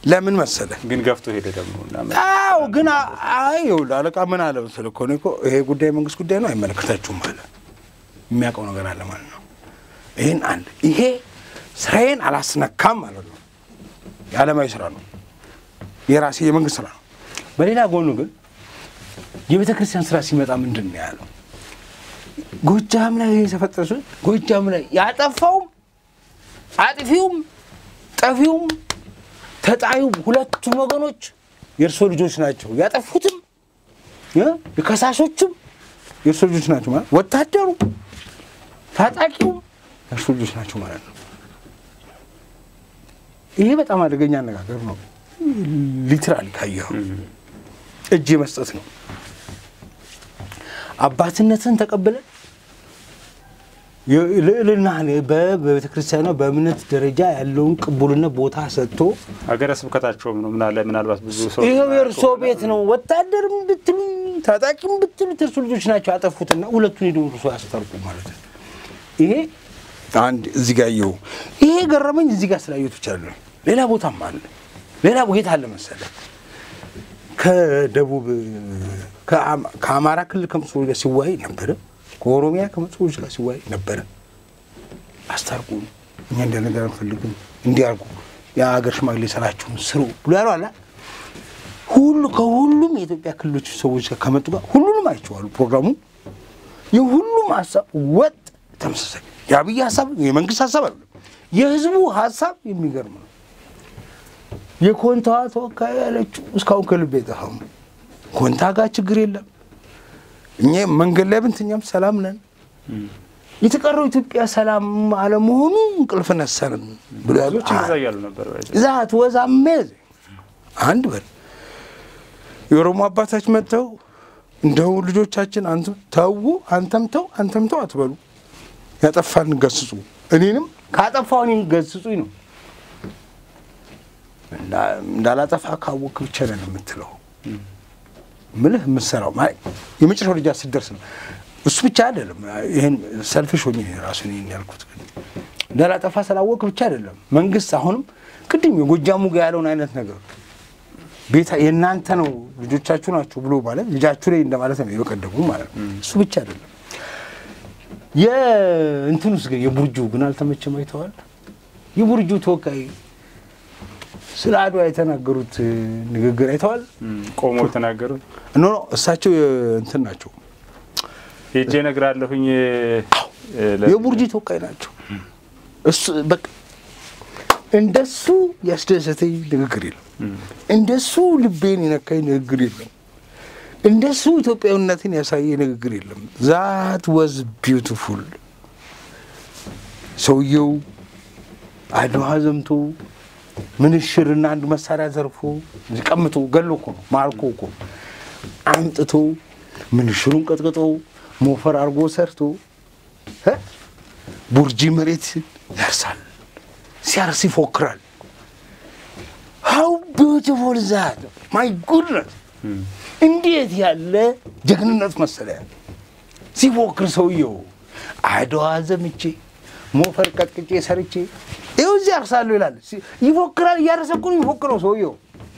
ለምን መሰለ? ግን ገፍቶ ሄደ ደግሞ እና አዎ ግን አ- አይ ይኸውልህ አለቃ ምን አለ መሰለህ እኮ እኔ እኮ ይሄ ጉዳይ መንግስት ጉዳይ ነው አይመለከታችሁም አለ። የሚያውቀው ነገር አለ ማለት ነው። ይህን አንድ ይሄ ስራዬን አላስነካም ማለት ነው። የዓለማዊ ስራ ነው፣ የራሴ የመንግስት ስራ ነው። በሌላ ጎኑ ግን የቤተ ክርስቲያን ስራ ሲመጣ ምንድን ነው ያለው? ጎጃም ላይ የተፈጠሱ ጎጃም ላይ ያጠፋውም አጥፊውም ጠፊውም ተጣዩም ሁለቱም ወገኖች የእርሶ ልጆች ናቸው። ያጠፉትም እ የከሳሾችም የእርሶ ልጆች ናቸው ማለት ወታደሩ ታጣቂውም የእርሶ ልጆች ናቸው ማለት ነው። ይሄ በጣም አደገኛ አነጋገር ነው። ሊትራሊ ካየኸው እጅ መስጠት ነው። አባትነትን ተቀብለን ልዕልናህን በቤተ ክርስቲያኗ በእምነት ደረጃ ያለውን ቅቡልነት ቦታ ሰጥቶ ሀገረ ስብከታቸውም ነው ምናለ ምናልባት ብዙ ሰው ይኸው የእርሶ ቤት ነው። ወታደርም ብትሉኝ ታጣቂም ብትሉት እርሱ ልጆች ናቸው ያጠፉትና ሁለቱን ሄደው እርሶ ያስታርቁ ማለት ነው። ይሄ አንድ እዚህ ጋር የው ይሄ ገረመኝ። እዚህ ጋር ስላየሁት ብቻ አይደለም፣ ሌላ ቦታም አለ። ሌላ ቦታ አለ መሰለ ከደቡብ ከአማ- ከአማራ ክልል ከመጡ ሰዎች ጋር ሲወያይ ነበረ። ከኦሮሚያ ከመጡ ሰዎች ጋር ሲወያይ ነበረ። አስታርቁ፣ እኛ እንደ ነገር አንፈልግም፣ እንዲያርጉ የሀገር ሽማግሌ ስራችሁን ስሩ ብሎ ያለው አለ። ሁሉ ከሁሉም የኢትዮጵያ ክልሎች ሰዎች ጋር ከመጡ ጋር ሁሉንም አይቼዋሉ። ፕሮግራሙ የሁሉም ሀሳብ ወጥ ተመሳሳይ፣ የአብይ ሀሳብ የመንግስት ሀሳብ አለ፣ የህዝቡ ሀሳብ የሚገርም ነው። የኮንታዋ ተወካይ ያለችው እስካሁን ከልብ የጠፋም ኮንታ ጋር ችግር የለም። እኛ መንገድ ላይ ብንትኛም ሰላም ነን። የተቀረው ኢትዮጵያ ሰላም አለመሆኑ እንቅልፍ ነሰንን ብሎ ያሉ ብዙዎች እንደዛ እያሉ ነበር። ባይ ዘ ወይ። ዛት ወዝ አሜዝ አንድ በል የኦሮሞ አባታች መጥተው እንደው ልጆቻችን አንተ ተው አንተም ተው አንተም ተው አትበሉ፣ ያጠፋን ገስጹ፣ እኔንም ካጠፋው እኔን ገስጹኝ ነው። እንዳ- እንዳላጠፋ ካወቅ ብቻ ነን የምትለው ምልህ የምትሰራው ማለት የመጨረሻው ደረጃ ስትደርስ ነው። እሱ ብቻ አይደለም። ይህን ሰልፊሽ ሆኜ ራሱን ይህን ያልኩት ግን እንዳላጠፋ ስላወቅ ብቻ አይደለም። መንግስት አሁንም ቅድም የጎጃሙ ጋር ያለውን አይነት ነገር ቤታ የእናንተ ነው ልጆቻችሁ ናቸው ብሎ ማለት ልጃችሁ ላይ እንደማለት ነው። የበቀደሙ ማለት ነው። እሱ ብቻ አይደለም። የእንትኑስ ግን የቡርጁ ግን አልተመቸም። አይተዋል። የቡርጁ ተወካይ ስለ አድዋ የተናገሩት ንግግር አይተዋል። እም፣ ቆሞ የተናገሩት ኖ ኖ እሳቸው እንትን ናቸው፣ ሄጄ እነግራለሁኝ እ፣ ለ- የቡርጂ ተወካይ ናቸው። እሱ በቃ እንደሱ ያስደሰተኝ ንግግር የለም። እንደሱ ልቤን የነካኝ ንግግር የለም። እንደሱ ኢትዮጵያዊነትን ያሳየ ንግግር የለም። ዛት ወዝ ቢዩቲፉል። ሰውየው አድዋ ዘምቶ ምንሽርና አንድ መሳሪያ ዘርፎ ቀምቶ ገሎ እኮ ነው ማርኮ እኮ አምጥቶ ምንሽሩን ቀጥቅጦ ሞፈር አድርጎ ሰርቶ እ ቡርጂ መሬት ያርሳል። ሲያርስ ይፎክራል። ሀው ቢዩቲፉል ዛት ማይ ጉድነት እንዴት ያለ ጀግንነት መሰለህ! ሲፎክር ሰውየው አድዋ ዘምቼ ሞፈር ቀጥቅጬ ሰርቼ ይኸው እዚህ ያርሳለሁ ይላል። ሲ- ይፎክራል። እያረሰ እኮ ነው የሚፎክረው ሰውየው።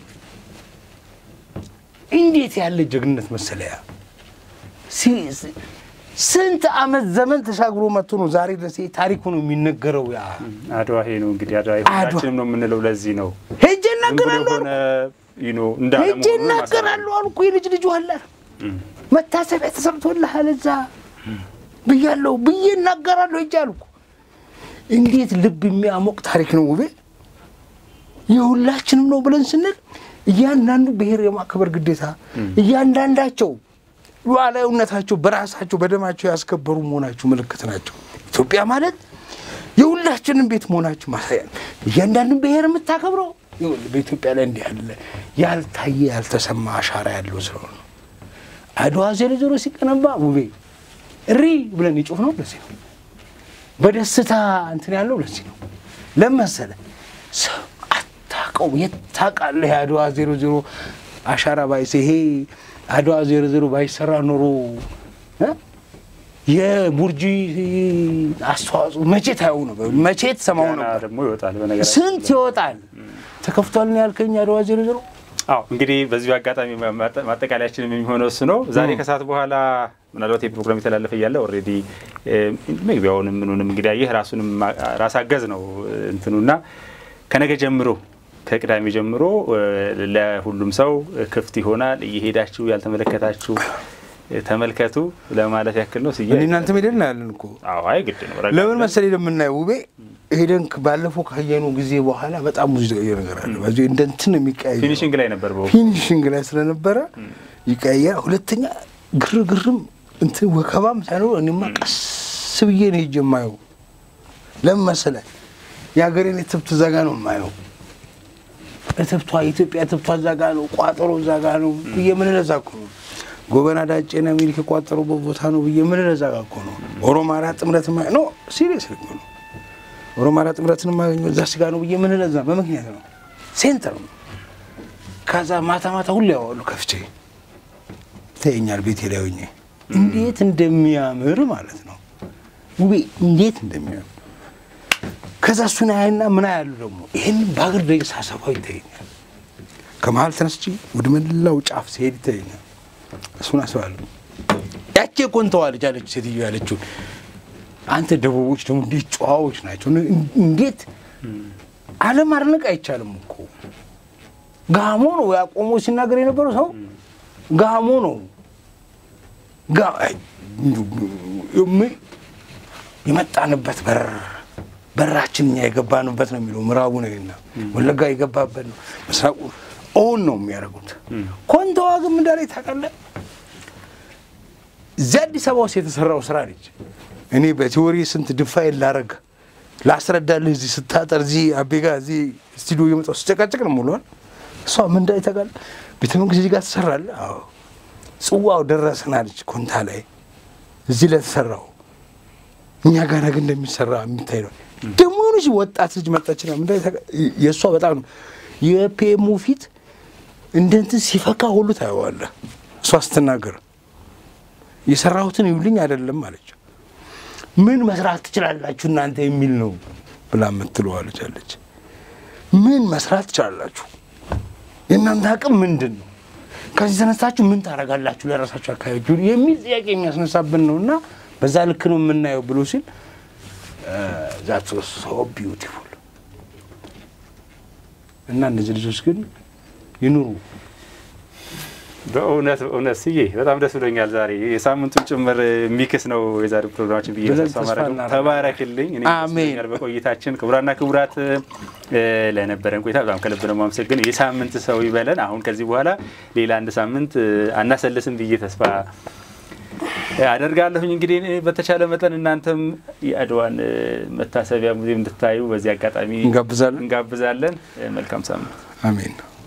እንዴት ያለ ጀግንነት መሰለያ! ሲ- ሲ- ስንት ዓመት ዘመን ተሻግሮ መጥቶ ነው ዛሬ ድረስ ይሄ ታሪኩ ነው የሚነገረው። ያ አድዋ ይሄ ነው እንግዲህ አድዋ አድዋ። ሁላችንም ነው የምንለው። ለዚህ ነው ሄጄ ዝም ብሎ እናገራለሁ የሆነ you know ሄጄ እንዳለመሆኑን ማሳየት እናገራለሁ አልኩ። የልጅ ልጁ አለ መታሰቢያ ተሰርቶልሃል እዛ ብያለሁ ብዬ እናገራለሁ ሄጄ አልኩ። እንዴት ልብ የሚያሞቅ ታሪክ ነው ውቤ! የሁላችንም ነው ብለን ስንል እያንዳንዱ ብሔር የማክበር ግዴታ እያንዳንዳቸው ሉዓላዊነታቸው በራሳቸው በደማቸው ያስከበሩ መሆናቸው ምልክት ናቸው። ኢትዮጵያ ማለት የሁላችንም ቤት መሆናቸው ማሳያ ነው። እያንዳንዱን ብሔር የምታከብረው ይኸውልህ በኢትዮጵያ ላይ እንዲህ ያለ ያልታየ ያልተሰማ አሻራ ያለው ስለሆነ ነው። አድዋ ዜሮ ዜሮ ሲቀነባ ውቤ እሪ ብለን የጮህ ነው ለዚህ ነው። በደስታ እንትን ያለው ለዚህ ነው። ለመሰለ ሰው አታውቀውም። የት ታውቃለህ? የአድዋ ዜሮ ዜሮ አሻራ ባይስ ይሄ አድዋ ዜሮ ዜሮ ባይሰራ ኖሮ እ? የቡርጂ አስተዋጽኦ መቼ ታየው ነበር? መቼ ትሰማው ገና ነበር? ደግሞ ይወጣል። በነገራችን ስንት ይወጣል። ተከፍቷል ነው ያልከኝ አድዋ ዜሮ ዜሮ አዎ እንግዲህ በዚሁ አጋጣሚ ማጠቃለያችን የሚሆነው እሱ ነው። ዛሬ ከሰዓት በኋላ ምናልባት የፕሮግራም የተላለፈ እያለ ኦልሬዲ መግቢያውንም ምኑንም እንግዲህ ይህ ራሱንም ራስ አገዝ ነው እንትኑና ከነገ ጀምሮ ከቅዳሜ ጀምሮ ለሁሉም ሰው ክፍት ይሆናል። እየሄዳችሁ ያልተመለከታችሁ ተመልከቱ ለማለት ያክል ነው። ስዬ እኔ እናንተ ሄደን ያለን እኮ አዎ፣ አይ ግድ ነው። ረጋ ለምን ብለን መሰለኝ የምናየው ውቤ ሄደን ባለፈው ካየኑ ጊዜ በኋላ በጣም ብዙ የተቀየረ ነገር አለ። በዚህ እንደ እንትን የሚቀያየር ፊኒሽንግ ላይ ነበር በወቅቱ። ፊኒሽንግ ላይ ስለነበረ ይቀያየር። ሁለተኛ ግርግርም እንትን ወከባም ሳይኖር እኔማ ቀስ ብዬ ነው ሄጄ የማየው። ለምን መሰለህ የሀገሬን እትብት እዛ ጋ ነው የማየው። እትብቷ የኢትዮጵያ እትብቷ እዛ ጋ ነው፣ ቋጠሮ እዛ ጋ ነው ብዬ ምን ለዛ እኮ ነው ጎበና ዳጬን ሚልክ የቋጠሩበት ቦታ ነው ብዬ ምን ለዛ ጋ እኮ ነው ኦሮማራ ጥምረት ማ ኖ ሲሪየስ እኮ ነው ኦሮማራ ጥምረትን የማገኘው እዛ ስጋ ነው ብዬ ምን ለዛ በምክንያት ነው። ሴንተር ነው። ከዛ ማታ ማታ ሁሉ ያዋሉ ከፍቼ ይተኛል ቤቴ ላይ ሆኜ እንዴት እንደሚያምር ማለት ነው ውቤ እንዴት እንደሚያምር ከዛ እሱን ያይና ምን ያሉ ደግሞ ይህን በአገር ደግ ሳሰፋው ይታየኛል። ከመሀል ተነስቼ ወደ መላው ጫፍ ሲሄድ ይታየኛል። እሱን አስባለሁ። ያቼ ቆንተዋ ልጅ አለች ሴትዮ ያለችው አንተ ደቡቦች ደግሞ እንዴት ጨዋዎች ናቸው። እንዴት ዓለም አድነቅ አይቻልም እኮ ጋሞ ነው ያቆሞ ሲናገር የነበረው ሰው ጋሞ ነው ጋ- አይ፣ ም- የመጣንበት በር በራችን እኛ የገባንበት ነው የሚለው ምዕራቡ ነውና ወለጋ የገባበት ነው ምስራቁ ኦን ነው የሚያደርጉት። ኮንተዋ ግን ምን እንዳለች ታውቃለህ? እዚህ አዲስ አበባ ውስጥ የተሰራው ስራ ልጅ እኔ በቲዎሪ ስንት ድፋይል ላረግ ላስረዳልህ እዚህ ስታጠር እዚህ አቤጋ እዚህ ስቱዲዮ እየመጣሁ ስጨቃጨቅ ነው ሙሏል። እሷ ምን እንዳለች ታውቃለህ? ቤተ መንግስት እዚህ ጋር ትሰራለህ። አዎ ጽዋው ደረሰን አለች ኮንታ ላይ እዚህ ለተሰራው እኛ ጋር ግን እንደሚሰራ የሚታይ ነው። ደግሞ የሆነች ወጣት ልጅ መጣችና ምን እንዳለች ታውቃለህ? የእሷ በጣም ነው የፒኤሙ ፊት እንደ እንትን ሲፈካ ሁሉ ታየዋለህ። እሷ ስትናገር የሰራሁትን ይውልኝ አይደለም አለች። ምን መስራት ትችላላችሁ እናንተ የሚል ነው ብላ የምትለዋለች አለች። ምን መስራት ትችላላችሁ? የእናንተ አቅም ምንድን ነው? ከዚህ ተነሳችሁ ምን ታደርጋላችሁ ለራሳችሁ አካባቢ የሚል ጥያቄ የሚያስነሳብን ነው እና በዛ ልክ ነው የምናየው ብሎ ሲል ዛት ሶ ቢዩቲፉል እና እነዚህ ልጆች ግን ይኑሩ። በእውነት በእውነት ስዬ በጣም ደስ ብሎኛል። ዛሬ የሳምንቱን ጭምር የሚክስ ነው የዛሬ ፕሮግራማችን ብዬ ብለን ተስፋ ተስፋ ማድረግ ነው። እናደርጋለን። ተባረክልኝ። እኔ ደስ አሜን። ብሎኛል በቆይታችን። ክቡራና ክቡራት እ፣ ለነበረን ቆይታ በጣም ከልብ ነው የማመሰግነው። የሳምንት ሰው ይበለን። አሁን ከዚህ በኋላ ሌላ አንድ ሳምንት እ፣ አናሰልስም ብዬ ተስፋ አደርጋለሁኝ። እንግዲህ እኔ በተቻለ መጠን እናንተም የአድዋን እ፣ መታሰቢያ ሙዚየም እንድታዩ በዚህ አጋጣሚ እንጋብዛለን። እንጋብዛለን። እ፣ መልካም ሳምንት። አሜን።